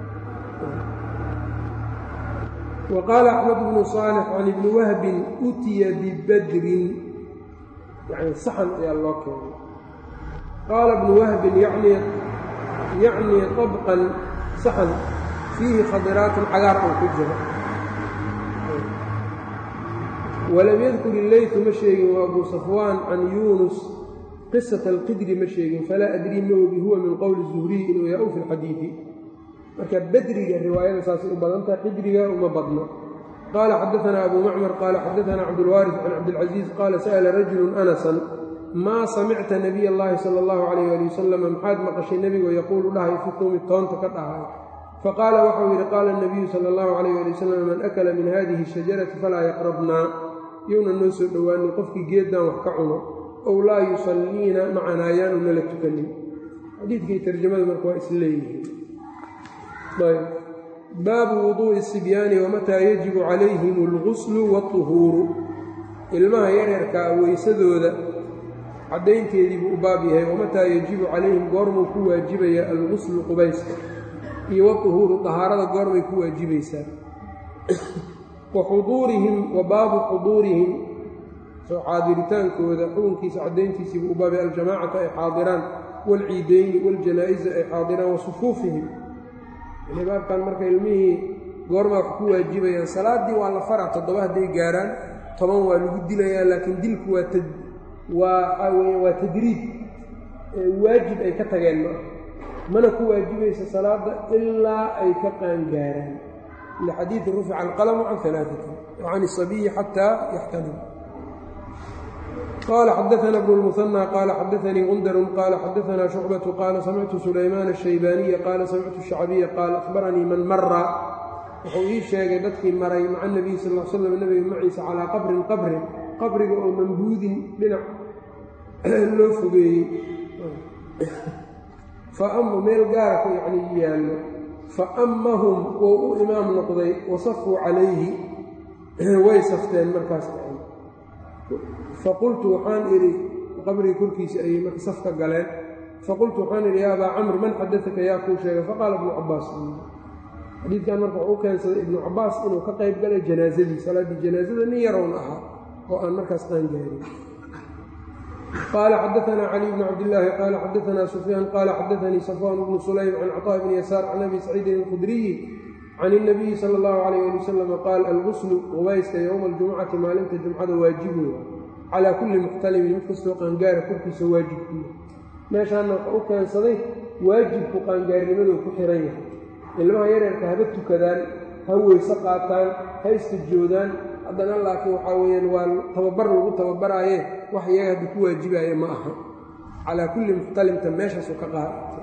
wa qaala axmed bnu saalix can ibni wahbin utiya bibadrin yani saxan ayaa loo keenay qaala ibnu wahbin yacnii طabqan saxan fiihi khadiraatun cagaar oo ku jiro walam yadkur illeytu ma sheegin waa abu safwaan can yuunus qisata alqidri ma sheegin falaa adrii ma ogi huwa min qowli zuhriy inuu yaa-u fi lxadiidi marka bedriga riwaayada saasay u badan taha qidriga uma badno qaala xadaanaa abu macmar qaala xadaanaa cabdulwaaris can cabdilcaziiz qaala sa'ala rajulun anasan maa samicta nabiy allahi sala allahu calayh ali wasalam maxaad maqashay nebigoo yaquulu dhahay fi tuumi toonta ka dhahay faqaala waxau yidhi qaala nabiyu sala allahu calayh ali wasalam man akala min hadihi shajarati falaa yaqrabnaa yowna noo soo dhowaanin qofkii geeddaan wax ka cuno ow laa yusalliina macanaa yaanu nala tukanin xadiidkii tarjamada marka waa isleeyihiin ayb baabu wuduu'i sibyaani wamataa yajibu calayhim alguslu waatuhuuru ilmaha yaryarkaa weysadooda caddaynteedii buu u baab yahay wamataa yajibu calayhim goormuu ku waajibaya alguslu qubayska iyo watuhuuru dahaarada goormay ku waajibaysaa wa xuduurihim wa baabu xuduurihim soo xaadiritaankooda xukunkiisa caddayntiisii buu u baabay aljamaacata ay xaadiraan waalciideyni waaljanaa'iza ay xaadiraan wa sufuufihim yani baabkan marka ilmihii goormaa wax ku waajibayaan salaaddii waa la faraa toddoba hadday gaaraan toban waa lagu dilayaa laakiin dilku waa t waa waxaa weya waa tadriib waajib ay ka tageen ma mana ku waajibaysa salaada ilaa ay ka qaangaaraan lxadiidi rufica alqalamu can alaaati wa can isabiyi xataa yaxtalim qala xadaana bnu lmuhanى qaala xadaanii gundarun qaala xadaanaa shucbatu qaala samictu sulaymaan الshaybaaniya qaala samictu shacbiya qaala akhbaranii man mara wuxuu ii sheegay dadkii maray maca nabiy sal l slam nebiga maciisa calaa qabrin qabrin qabriga oo mambuudin dhinac loo fogeeyey faama meel gaara ku yacni yaallo fa ammahum wou u imaam noqday wasafuu calayhi way safteen markaas faqultu waxaan idhi qabriga korkiisa ayay marka safka galeen faqultu waxaan idhi yaa abaa camr man xadaaka yaa kuu sheegay faqaala ibnu cabaas xadiidkan marka wuxuu u keensaday ibnu cabaas inuu ka qayb galay janaasadii salaaddii janaasada nin yarown ahaa oo aan markaas qaan gaarin qaala xadaanaa cali bni cabdillaahi qaala xadaanaa sufyaan qaala xadaanii safwaan bnu sulaym can caطaa bni yasaar can abi saciidin alkhudriyi can اnabiyi sala اllahu calayh ali wasalam qaal alguslu qubayska yowma aljumcati maalinta jumcada waajibun calaa kulli muxtalimin mid kastoo qaangaara korkiisa waajibkuya meeshaana waxa u keensaday waajibku qaangaarnimaduu ku xiran yahay ilmaha yareerka haba tukadaan ha weyse qaataan ha istajoodaan haddana laakiin waxaa weeyaan waa tababar lagu tababaraaye wax iyaga hadda ku waajibaaya ma aha calaa kulli muxtalimta meeshaasuu ka qaatay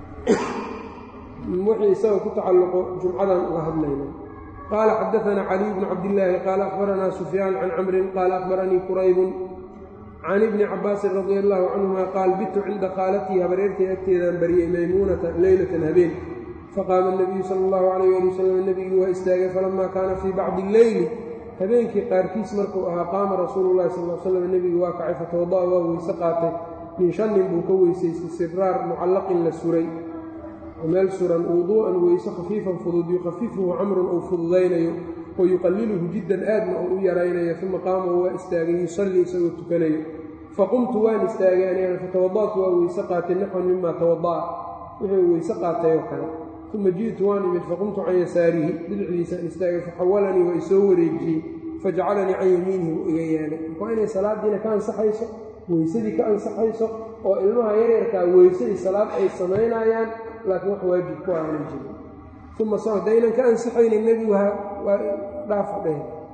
wixii isagoo ku tacalluqo jumcadan uga hadlayna qaala xadaanaa caliy bnu cabdillaahi qaala akhbaranaa sufyaan can camrin qaala akhbaranii quraybun can ibni cabaasin radia allaahu canhuma qaal bitu cinda khaalatii habareertay agteedaan bariyey maymuunata leylatan habeen faqaama nabiyu sala allahu calayh ali wasalam nebigii waa istaagay falamaa kaana fii bacdi illeyli habeenkii qaarkiis markuu ahaa qaama rasuulu llahi sal l slam nebigii waa kacay fatawada'a waa weyse qaatay min shannin buu ka weysaystay sibraar mucallaqin la suray meel suran wuduu'an weyse khafiifan fudud yukhafifuhu camrun uu fududaynayo wa yuqalliluhu jiddan aadna uu u yaraynayo uma qaama waa istaagay yusallii isagoo tukanayo faqumtu waan istaagay anigana fatawada'tu waa weyse qaatay naxwan mima tawada'a wuxuu weyse qaatay oo kale uma ji'tu waan imid faqumtu can yasaarihi bidixdiisaan istaagay faxawalanii waa isoo wareejiyey fajacalanii can yamiinihi u iga yeelay waa inay salaadiina ka ansaxayso weysadii ka ansaxayso oo ilmaha yareerkaa weysadii salaad ay samaynayaan laakiin wax waajib ku aanan jirin uma so haddaynan ka ansaxaynin nebigu waa dhaafa dheh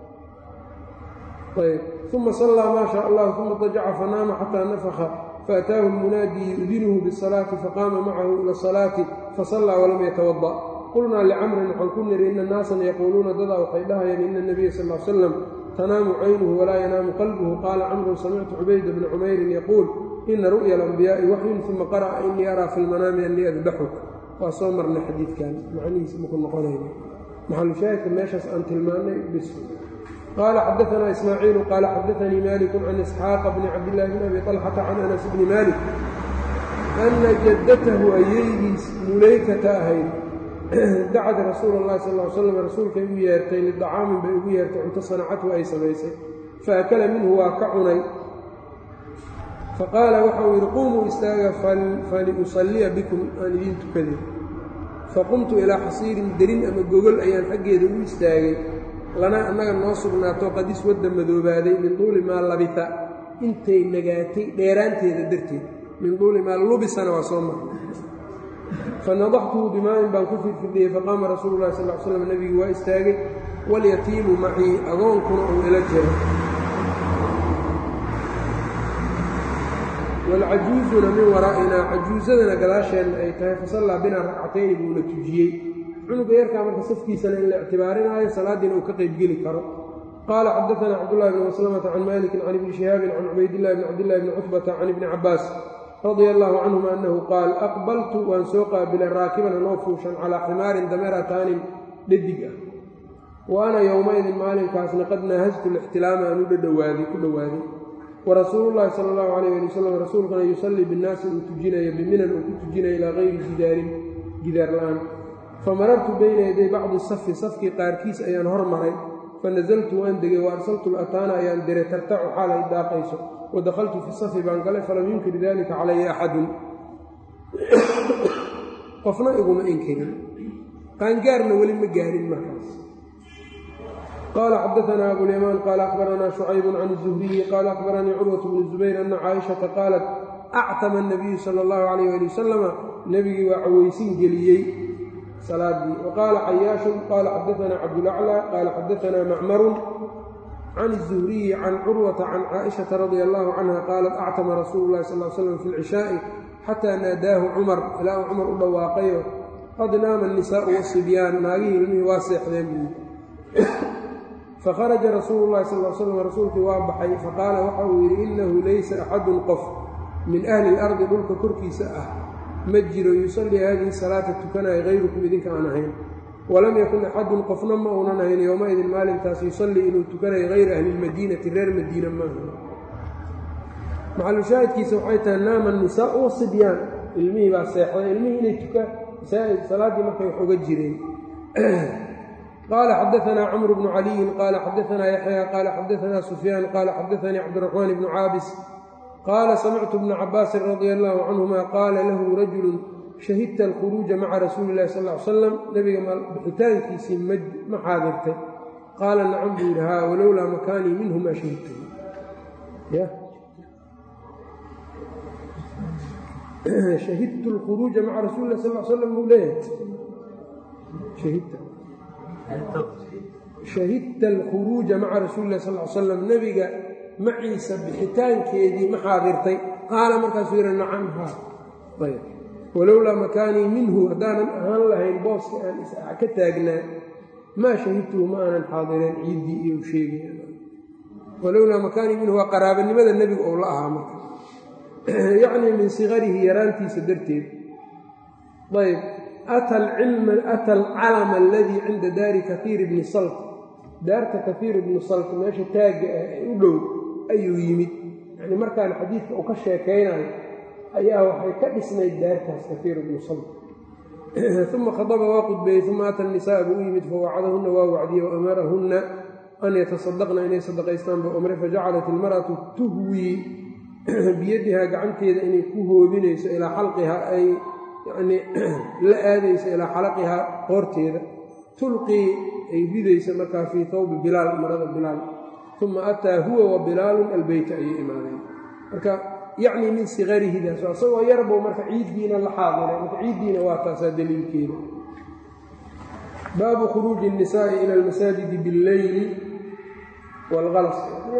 ayb uma sallaa maa shaa allah uma dajaca fanaama xataa nafaka faataahu lmunaadii yu'dinuhu bisalaati faqaama macahu ila asalaati fasallaa walam yatawada qulnaa licamrin waxaan ku niri ina naasan yaquuluuna dadaa waxay dhahayaan ina nabiya sal l slam tanaamu caynuhu walaa yanaamu qalbuhu qaala camrun samictu cubayda bna cumeyrin yaquul ina ru'ya alambiyaai waxyun uma qara'a inii araa fi lmanaami annii adbaxuk waa soo marnay xadiidkan macnihiisa maku noqonayna maxalushaahidka meeshaas aan tilmaannay bis qaala xadaanaa ismaaciilu qaala xadaanii malikun can isxaaqa bni cabdillaahi bni abi طalxata can anas bni malik ana jaddatahu ayeydiis mulaykata ahayd dacad rasuula اllahi sal l slam rasuulkay u yeertay lidacaamin bay ugu yeertay cunto sanacatu ay samaysay faakala minhu waa ka cunay faqaala waxau yidhi quumuu istaaga faliusalliya bikum aan idiin tukaday faqumtu ilaa xasiirin derin ama gogol ayaan xaggeeda u istaagay lana annaga noo sugnaato qadis wadda madoobaaday min duuli maa labita intay nagaatay dheeraanteeda darteed min duuli maa lubisana waa soo marnay fanadaxtuhu bimaa'in baan ku firfirdhiyey faqaama rasuulu lahi sal l slam nebigii waa istaagay walyatiimu macii agoonkuna uu ila jiro waalcajuuzuna min waraa'inaa cajuusadana gadaasheenna ay tahay fasallaa binaa ragcatayni buuna tujiyey cunuga yarkaa marka safkiisana in la ictibaarinaayo salaaddiina uu ka qaybgeli karo qaala xadaanaa cabdullahi bni maslamata can maalikin can ibni shihaabin can cubaydillahi bni cabdillahi bni cutbata can ibni cabbaas radia allaahu canhuma annahu qaal aqbaltu waan soo qaabilay raakiban anoo fuushan calaa ximaarin dameerataanin dhadig ah wa ana yowmaidin maalinkaasna qad naahajtu lixtilaama aan u dhadhowaaday ku dhowaaday warasuulullaahi sala allahu calayh ali wasalam rasuulkana yusallii binnaasi uu tujinayo biminan uu ku tujinayo ilaa kayri jidaarin gidaar la'aan famarartu bayna yaday bacdi safi safkii qaarkiis ayaan hor maray fanazaltu waan degay wa arsaltu lataana ayaan diray tartacu xaal ay daaqayso wa dakhaltu fi safi baan galay falam yunkir dalika calaya axadun qofna iguma inkirin qaangaarna weli ma gaarin markaas qala xadaanaa abulyamaan qaala akhbaranaa shucaybun can zuhriyi qaala akhbaranii curwatu bnu zubayr ana caaishata qaalat actama anabiyu sala allahu calayh ali wasalama nebigii waa caweysin geliyey salaadii wa qaala cayaashun qaala xadaanaa cabdulaclaa qaala xadaanaa macmarun can الzuhriyi can curwata can caaishata radia allahu canha qaalat actama rasuulu llahi sal slam fi lcishaa'i xataa naadaahu cumar ilaa uu cumar u dhawaaqayo qad naama annisaa'u wasibyaan naagihii ilmihii waa seexdeen buu fakharaja rasuulu llahi sal slam rasuulkii waa baxay faqaala waxa uu yidhi innahu laysa axadun qof min ahli اlardi dhulka korkiisa ah ma jiro yusallii haadihi salaata tukanaya hayrukum idinka aan ahayn walam yakun axadun qofna ma uunan ahayn yowmaidin maalintaas yusallii inuu tukanayo hayra ahli lmadiinati reer madiina maaha maxalushaahidkiisa waxay tahay naama nisaau wasibyaan ilmihii baa seexday ilmihii inay tukaan salaaddii markay wax uga jireen qaala xadaanaa camru bnu caliyin qaala xadaanaa yaxya qaala xadaanaa sufyaan qaala xadaanii cabdiraxmaan bnu caabis qaala samictu bna cabaasin radia allaahu canhuma qaala lahu rajulun shahidta alkhuruuja maca rasuuli illahi sal ly salam nebiga bixitaankiisii ma xaadirtay qaala nacam buu yidhi haa walowlaa makaanii minhu maa shahidtu shahidtu lkhuruuja maca rasuuli lah sal l slam buu leeyahay shahidta alkhuruuja maca rasuuli lah sal l slam nebiga maciisa bixitaankeedii ma xaadirtay qaala markaasuu yidhi nacam haa ayb walowlaa makaanii minhu haddaanan ahaan lahayn booska aan ka taagnaa maa shahidtuhu ma aanan xaadireen ciiddii iyo sheegay walowlaa makaanii minhu waa qaraabanimada nebigu ou la ahaa marka yacnii min sikarihi yaraantiisa darteed ayb ata alcalama aladii cinda daari kaiir bni salt daarta kaiir ibni salt meesha taagga ah ee u dhow ayuu yimid yani markaan xadiidka uu ka sheekaynayo ayaa waxay ka dhisnayd daartaas kaiir ibnu salt uma khadaba waa qudbeeyey uma ata nisaa buu u yimid fawacadahunna waa wacdiyey waamarahunna an yatasadaqna inay sadaqaystaan buu amray fajacalat ilmar'atu tuhwii biyadihaa gacanteeda inay ku hoobinayso ilaa xalqihaa ay yanii la aadayso ilaa xalaqihaa qoorteeda tulqii ay ridaysa markaa fii tawbi bilaal marada bilaal uma ataa huwa wa bilaalun albeyta ayay imaadeen marka yacni min sikarihidaas isagoo yarbow marka ciiddiina la xaadiray marka ciiddiina waa taasaa daliilkeeda baabu khuruuji الnisaa'i ila almasaajidi biاlleyli wاlgalas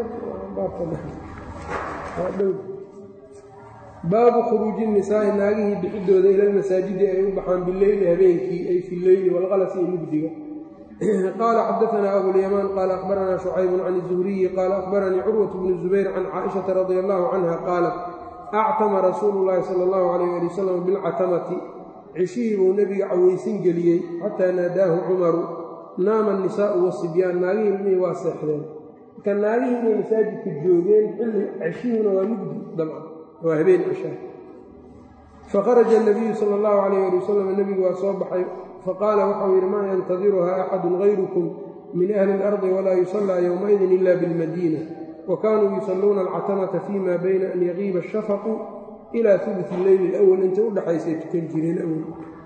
baabu khuruuji nisaa'i naagihii bixidooda ila lmasaajidi ay u baxaan bileyli habeenkii ay fi leyli wاlgalasi iyo mugdiga qaala xadaanaa abulyamaan qaala akhbaranaa shucaybun can الzuhriyi qaala akhbaranii curwaة bnu zubayr can caaishaةa radi allahu canha qaalat actama rasuulu llaahi sala allahu calayh ali wasalam bilcatamati cishihii buu nebiga cawaysin geliyey xataa naadaahu cumaru naama anisaa'u wasibyaan naagihii ilmihii waa seexdeen marka naagihii inay masaajidka joogeen xilli ceshihiina waa mugdi dabcan waa habeen cishaa fakharaja anabiyu sala allahu calayh ali wasalam nebigu waa soo baxay faqaala waxau yidhi maa yantadiruhaa axadun gayrukum min ahli اlardi walaa yusallaa yowmaidin ila bilmadiina wakaanuu yusalluuna alcatamata fima bayna an yaqiiba ashafaqu ilaa uluث illeyli اlأwl intay u dhexaysay tukan jireen awel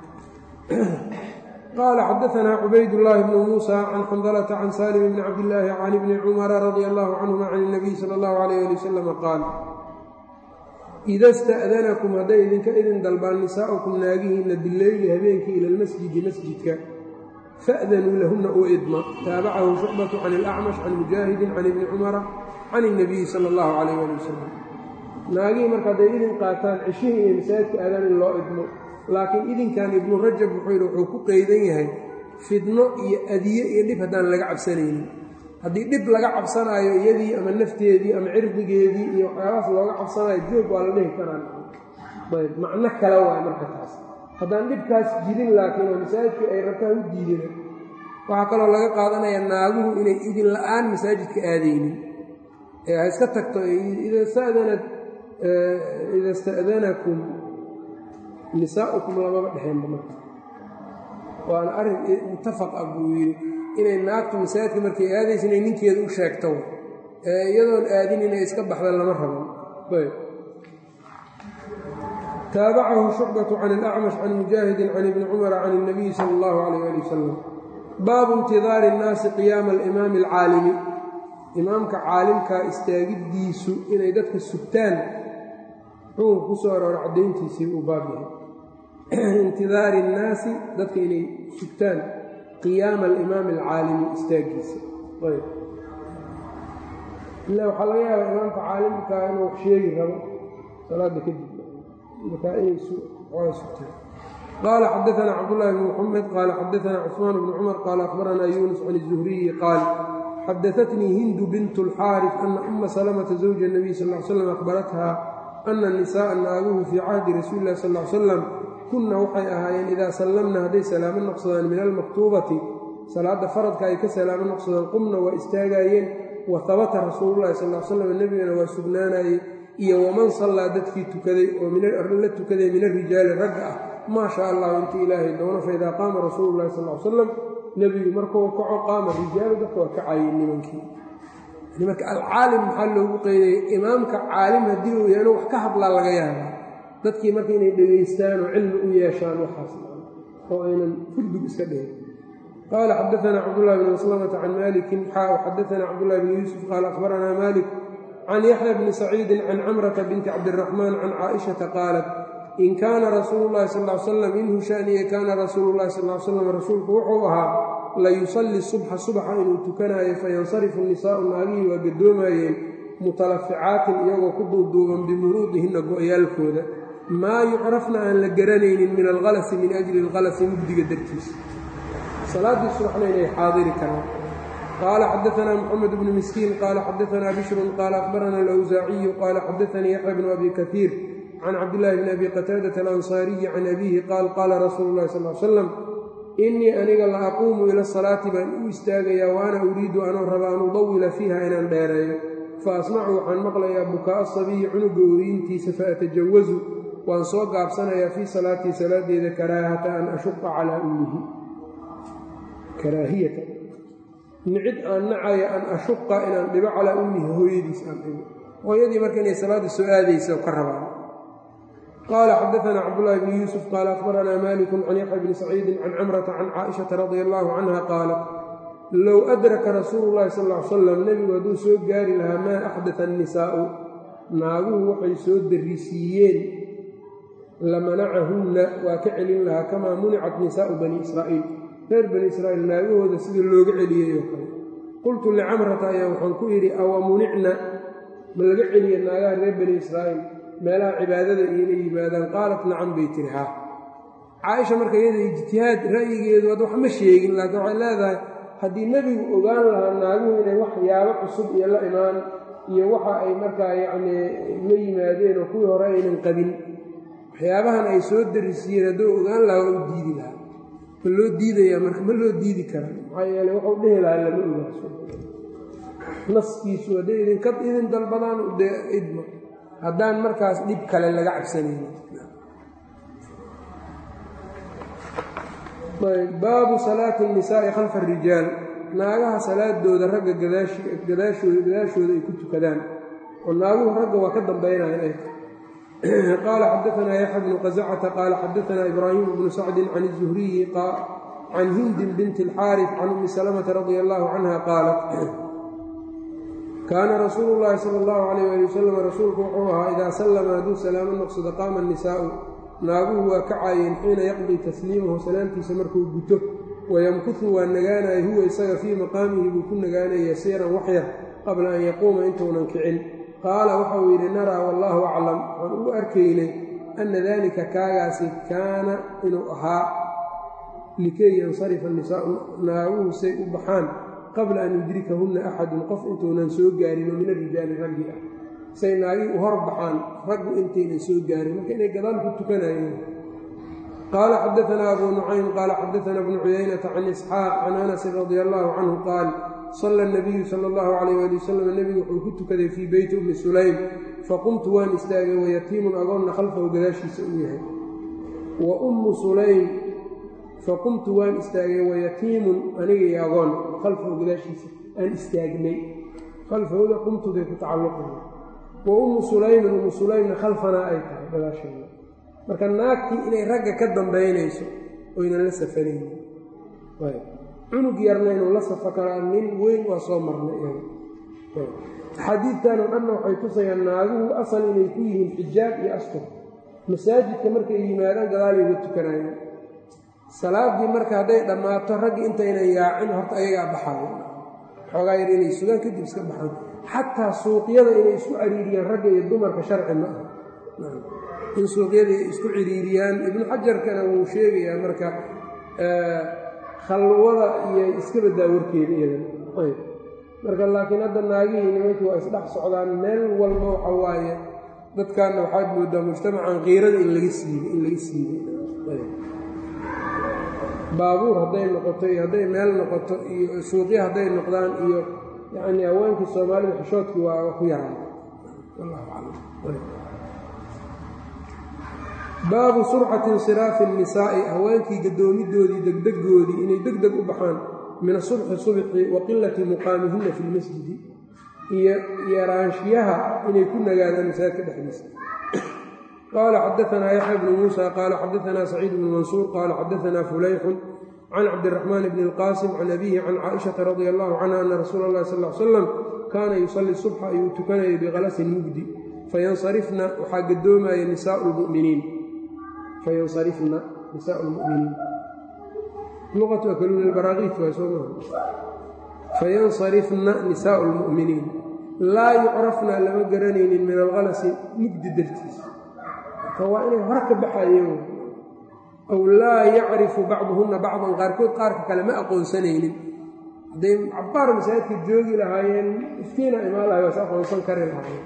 qaala xadaanaa cubaydاllaahi bnu muusa can xandalata can salim bni cabdillaahi can ibni cumara radia allahu canhuma can اnabiy sala اllahu alayh ali wasalam qaal ida sta'danakum hadday idinka idin dalbaan nisaa'ukum naagihiinna bileyli habeenkii ila lmasjidi masjidka fa'danuu lahunna u idma taabacahu shucbatu can ilacmash can mujaahidin can ibni cumara can اnabiyi sala اllahu calayh ali wasalam naagihii marka hadday idin qaataan ceshihii iyo masaajidka aadaan in loo idmo laakiin idinkan ibnu rajab wuxuu yidhi wuxuu ku qeydan yahay fidno iyo adiye iyo dhib haddaan laga cabsanaynin haddii dhib laga cabsanaayo iyadii ama nafteedii ama cirdigeedii iyo waxyaabahaas looga cabsanaayo joog waa la dhihi karaan ayb macno kale waay marka taas haddaan dhibkaas jirin laakiin oo masaajidka ay rabtaan u diidina waxaa kaloo laga qaadanayaa naaguhu inay idin la-aan masaajidka aadaynin ee ha iska tagto ida stadanat ida sta'danakum nisaa'ukum lamaba dhexeenba marka waana arrin muttafaq ah buu yidhi inay naagtu masaajidka markay aadaysa inay ninkeeda u sheegto ee iyadoon aadin inay iska baxda lama raban taabacahu shucbatu can ilacmash can mujaahidin can ibni cumara can اnabiyi sala اllahu alayh ali wasalam baabu intidaari اnnaasi qiyaama alimaami alcaalimi imaamka caalimkaa istaagiddiisu inay dadka sugtaan xukunka ku soo aroora caddayntiisii uu baab yahay intidaari innaasi dadka inay sugtaan qiyaama alimaami alcaalimi istaagiisa ayb ila waxaa laga yaabaa imaamka caalimkaa inuu wax sheegi rabo salaada kadib markaa inay oga sugtaan qaala xadaanaa cabdullaahi bn muxamed qaala xadaanaa cusmaan bnu cumar qaala akhbaranaa yuunus can izuhriyi qaal xadaatnii hindu bint اlxaarif ana uma salamata zawja اnabiy sal l slam akhbarathaa ana nisaءa naaguhu fii cahdi rasuuli illahi sal l salam kunna waxay ahaayeen idaa sallamna hadday salaamo noqsadaan min almaktuubati salaadda faradka ay ka salaamo noqsadaan qumna waa istaagaayeen wa habata rasuululahi sal l slam nebigana waa sugnaanayey iyo waman sallaa dadkii tukaday oo la tukaday min arijaali ragga ah maa shaa allahu inta ilaahay doono faidaa qaama rasuulu llahi sal l salam nebigu markuu kaco qaama rijaalu dadka waa kacayeen nimankii marka alcaalim maxaa loogu qeydaya imaamka caalim haddii uu yahay inuu wax ka hadlaa laga yaabaa dadkii marka inay dhegaystaan oo cilmi u yeeshaan waxaas oo aynan furdug iska dhihin qaala xadaanaa cabdullahi bn maslamata can malikin xaa xadaanaa cabdullahi bn yuusuf qaala akhbaranaa malik can yaxya bni saciidin can camrata binti cabdiraxmaan can caaishata qaalat in kaana rasuulu llahi sal l slam inhu shaniye kaana rasuulu llahi sal l slam rasuulku wuxuu ahaa la yusalli subxa subaxa inuu tukanaayo fayansarifu nisaa'u naagihii waa gadoomayeen mutalaficaatin iyagoo ku duuduuban bimuruudihinna go-yaalkooda maa yucrafna aan la garanaynin min alkalasi min ajli alkalasi mugdiga dartiisa salaaddii subaxna inay xaadiri karaan qaala xadaanaa moxamed bnu miskiin qaala xadaanaa bishrun qaala akhbarana alawsaaciyu qaala xadaanii yaxya bnu abi kaiir can cabdillaahi bni abi qataadata alansaariyi can abiihi qaal qaala rasuulu llahi sal l slam innii aniga la aquumu ila salaati baan u istaagayaa wa ana uriidu anoo raba an udawila fiiha inaan dheereeyo fa asmacu waxaan maqlayaa bukaa'a sabiyi cunuga ooyintiisa fa atajawasu waan soo gaabsanayaa fii salaatii salaadeeda karaahata an ashuqa calaa ummihi karaahiyata nicid aan nacaya an ashuqa inaan dhibo calaa ummihi hooyadiis aan dhibo hooyadii marka inay salaadda soo aadaysa oo ka rabaan qaala xadaanaa cabdullaahi bni yuusuf qaala akhbaranaa malikun can yaxya bni saciidin can camrata can caaishata radia allaahu canha qaalat low adraka rasuulu llahi sal l salam nebigu hadduu soo gaari lahaa maa axdata annisaa'u naaguhu waxay soo darrisiiyeen lamanacahunna waa ka celin lahaa kamaa municat nisaa'u bani israa'iil reer bani israa'iil naagahooda sida looga celiyey oo kale qultu licamrata ayaa waxaan ku idhi awa municna ma laga celiya naagaha reer bani israa'iil meelaha cibaadada iila yimaadaan qaalat nacam bay tiri haa caaisha marka iyada ijtihaad ra'yigeedu ad wax ma sheegin laakiin waxay leedahay haddii nebigu ogaan lahaa naaguhu inay waxyaabo cusub iyo la imaan iyo waxa ay markaa yacnii la yimaadeen oo kuwii hore aynan qabin waxyaabahan ay soo darisiiyeen hadduu ogaan lahaa waa u diidi lahaa ma loo diidayaa marka ma loo diidi karaa maxaa yeele wuxuu dhehi lahaa lama ogaaso naskiisu hadday idinka idin dalbadaan dee idma haddaan markaas dhib kale laga cabsanayn baabu salaati الnisaa'i khalfa الrijaal naagaha salaadooda ragga gadaashooda gadaashooda ay ku tukadaan oo naaguhu ragga waa ka dambaynaya ay qaala xadaanaa yaxya bnu qasacata qaala xadaanaa ibraahim bnu sacdin can الzuhriyi can hindin binti اlxaariث can umi salamata radia allahu canha qaalat kaana rasuulu llaahi sala allahu calayh ali wasalam rasuulku wuxuu ahaa idaa sallama hadduu salaamo noqsado qaama annisaa'u naaguhu waa kacaayeen xiina yaqdii tasliimahu salaamtiisa markuu guto wayamkuhu waa nagaanaya huwa isaga fii maqaamihi buu ku nagaanaya yasiiran waxyar qabla an yaquuma intuunan kicin qaala waxauu yidhi naraa wallaahu aclam waxaan ugu arkaynay anna daalika kaagaasi kaana inuu ahaa likay yansarifa nisaa'u naaguhu say u baxaan qabla an yudrikahunna axadun qof intuunan soo gaarin oo min arijaali raggi ah say naagii u hor baxaan raggu intaynan soo gaarin marka inay gadaal ku tukanayeen qaala xadaanaa abuu nucaym qaala xadaanaa bnu cuyaynata can isxaaq can anasin radia allahu canhu qaal sala nabiyu sala allahu calayh ali wasalam nebigu wuxuu ku tukaday fii beyti ummi sulaym faqumtu waan istaagay wayatiimun agoonna khalfahu gadaashiisa uu yahay wa ummu sulaym faqumtu waan istaagay wayatiimun aniga iyo agoon khalfahu gadaashiisa aan istaagnay khalfahooda qumtuday ku tacalluqaya wa ummu sulaymin ummu sulaymna khalfanaa ay tahay gadaasheeda marka naagtii inay ragga ka dambaynayso oynan la safanaynin cunug yarna inuu la safo karaa nin weyn waa soo marnay iyaga axaadiidtan oo dhanna waxay tusayaan naaguhu asal inay ku yihiin xijaab iyo astur masaajidka markay yimaadaan gadaalay uga tukanayaan salaaddii marka hadday dhammaato raggii intaynan yaacin horta ayagaa baxaayo xoogaa yar inay sugaan kadib iska baxaan xataa suuqyada inay isku cariiriyaan ragga iyo dumarka sharci ma aha in suuqyada ay isku ciriiriyaan ibnu xajarkana wuu sheegayaa marka khalwada iyo iska badaa warkeeda iyadan ayb marka laakiin hadda naagihii nimankii waa isdhex socdaan meel walba waxa waaye dadkaanna waxaad moodaa mujtamacan kiirada in laga siibay in laga siibay baabuur hadday noqoto iyo hadday meel noqoto iyo suuqyo hadday noqdaan iyo yacnii haweenkii soomaalida xishoodkii waa ku yaraan baabu surcati insiraafi الnisaa'i haweenkii gadoomidoodii degdegoodii inay deg deg u baxaan min asubxi subxi wa qilati muqaamihina fi lmasjidi iyo yaraanshiyaha inay ku nagaadaan masaajidka dhexdiisa qaala xadaanaa yaxya bnu muusa qaala xadaanaa saciid bnu mansuur qaala xadaanaa fulayxun can cabdiraxmaan bni اlqaasim can abihi can caaishata radia allahu canha ana rasuula اllahi sal l slam kaana yusalli subxa ayuu tukanayay biqalasin mugdi fayansarifna waxaa gadoomaya nisaau lmu'miniin fayansarifna nisaau lmuminiin luqatu akaluuna albaraaqiit waa soo maha fayansarifna nisaau lmu'miniin laa yucrafna lama garanaynin min alkalasi mugdi dartiisa marka waa inay hore ka baxayeen aw laa yacrifu bacduhunna bacdan qaarkood qaarka kale ma aqoonsanaynin hadday cabbaar masaajidka joogi lahaayeen iftiina imaan lahay waas aqoonsan kari lahaayeen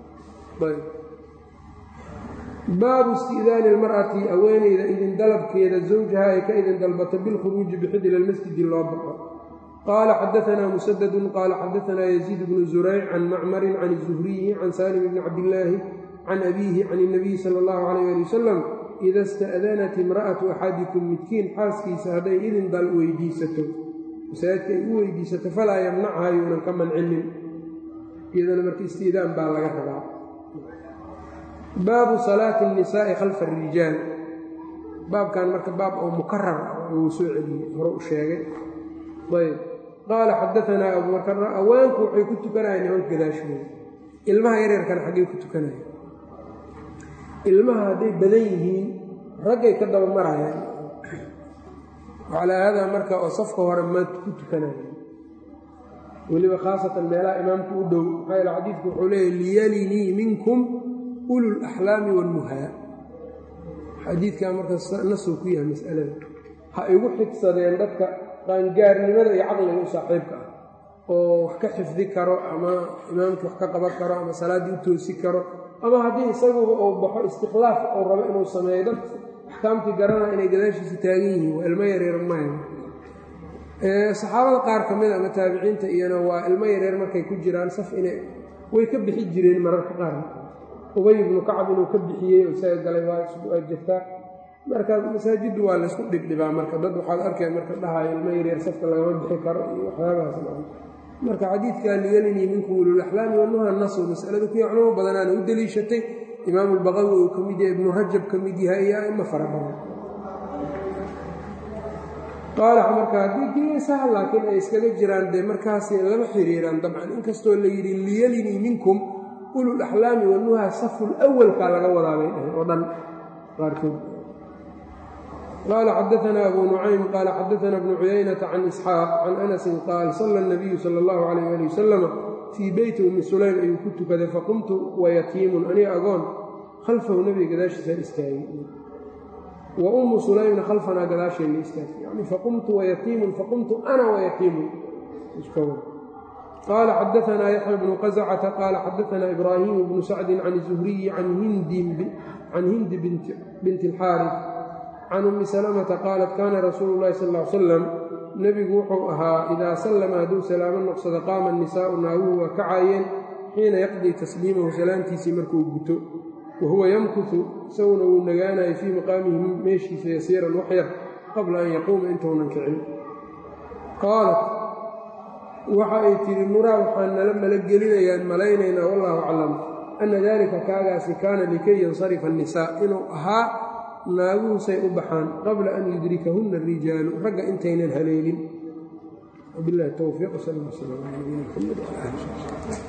baabu isti'daani ilmar'ati haweeneyda idin dalabkeeda zawjaha ay ka idin dalbato bilkhuruuji bixid ila lmasjidi loo baxo qaala xadaanaa musadadun qaala xadaanaa yaziid bnu zurayc can macmarin can zuhriyi can saalim bni cabdillaahi can abiihi can inabiyi sala allahu calayh ali wasalam ida ista'danat imra'atu axadikum midkiin xaaskiisa hadday idin dal weydiisato masaajidka ay u weydiisato falaa yamnachaa yuunan ka mancinin iyadana marka istiidaan baa laga rabaa baabu salaati الnisaa'i khalfa الrijaal baabkan marka baab oo mukarar ah uu soo celiyey hore u sheegay ayb qaala xadaanaa abu bakr awaanku waxay ku tukanayaan nimanka gadaashooda ilmaha yaryarkana xaggay ku tukanaya ilmaha hadday badan yihiin raggay ka daba marayaan calaa haadaa marka oo safka hore ma ku tukanaya weliba khaasatan meelaha imaamku u dhow maxaa yaele xadiidku wuxuu leeyahy liyalinii minkum ulu laxlaami walmuhaa xadiidkaa marka nasuu ku yahay mas'alada ha igu xigsadeen dadka qaangaarnimada iyo caqliga u saaxiibka ah oo wax ka xifdi karo ama imaamkii wax ka qaban karo ama salaaddii u toosi karo ama haddii isaguba uu baxo istikhlaaf uu rabo inuu sameeyo dad axkaamtii garanaa inay gadaashiisa taagan yihiin waa ilmo yaryar maha saxaabada qaar ka mid ama taabiciinta iyana waa ilmo yaryar markay ku jiraan saf ina way ka bixi jireen mararka qaar ubay ibnu kacab inuu ka bixiyey oo isaga galay waa jirtaa marka masaajiddu waa laysku dhibdhibaa marka dad waxaad arkeen marka dhahayo ilmo yaryar safka lagama bixi karo iyo waxyaabahaas marka xadiidka liyalinii minkum ululaxlaami wanuha nasu masalada kuya culamo badanaana u deliishatay imaamu lbaqawi uu ka mid yahay ibnu rajab ka mid yahay iyo aimo fara badan qaala marka haddii geesaha laakiin ay iskaga jiraan dee markaasi lama xiriiraan dabcan inkastoo la yidhi liyalinii minkum ululaxlaami wanuha saful awalkaa laga wadaabay dheh oo dhan qaarkood qaala xadaanaa abu nucaym qaala xadaanaa bnu cuyaynata can isxaaq can anasin qaal sala nabiyu sala allahu calayh ali wasalama fii beyti ummi sulaym ayuu ku tukaday faqumtu wayatiimun aniga agoon khalfahu nebiga gadaashiisaan istaagay wa ummu sulaymna khalfanaa gadaasheenna istaagtay yani faqumtu wayatiimun faqumtu ana wayatiimun qaala xadaanaa yaxya bnu qascata qaala xadaanaa ibraahimu bnu sacdin can zuhriyi can hindi binti alxaaris can ummi salamata qaalat kaana rasuulu llahi sal l salam nebigu wuxuu ahaa idaa sallama hadduu salaamo noqsado qaama annisaa'u naaguhu waa kacaayeen xiina yaqdii tasliimahu salaamtiisii markuu guto wa huwa yamkutu isaguna wuu nagaanayo fii maqaamihi meeshiisa yasiiran waxyar qabla an yaquuma intounan kicin qaalat waxa ay tidhi nuraa waxaan nala malagelinayaan malaynaynaa wallaahu aclam anna daalika kaagaasi kaana likay yansarifa annisaa inuu ahaa naaguhusay u baxaan qabla an yudrikahunna arijaalu ragga intaynan haleelin wabilahi towfiiq sal sl ala nabiyina mxamed wala ali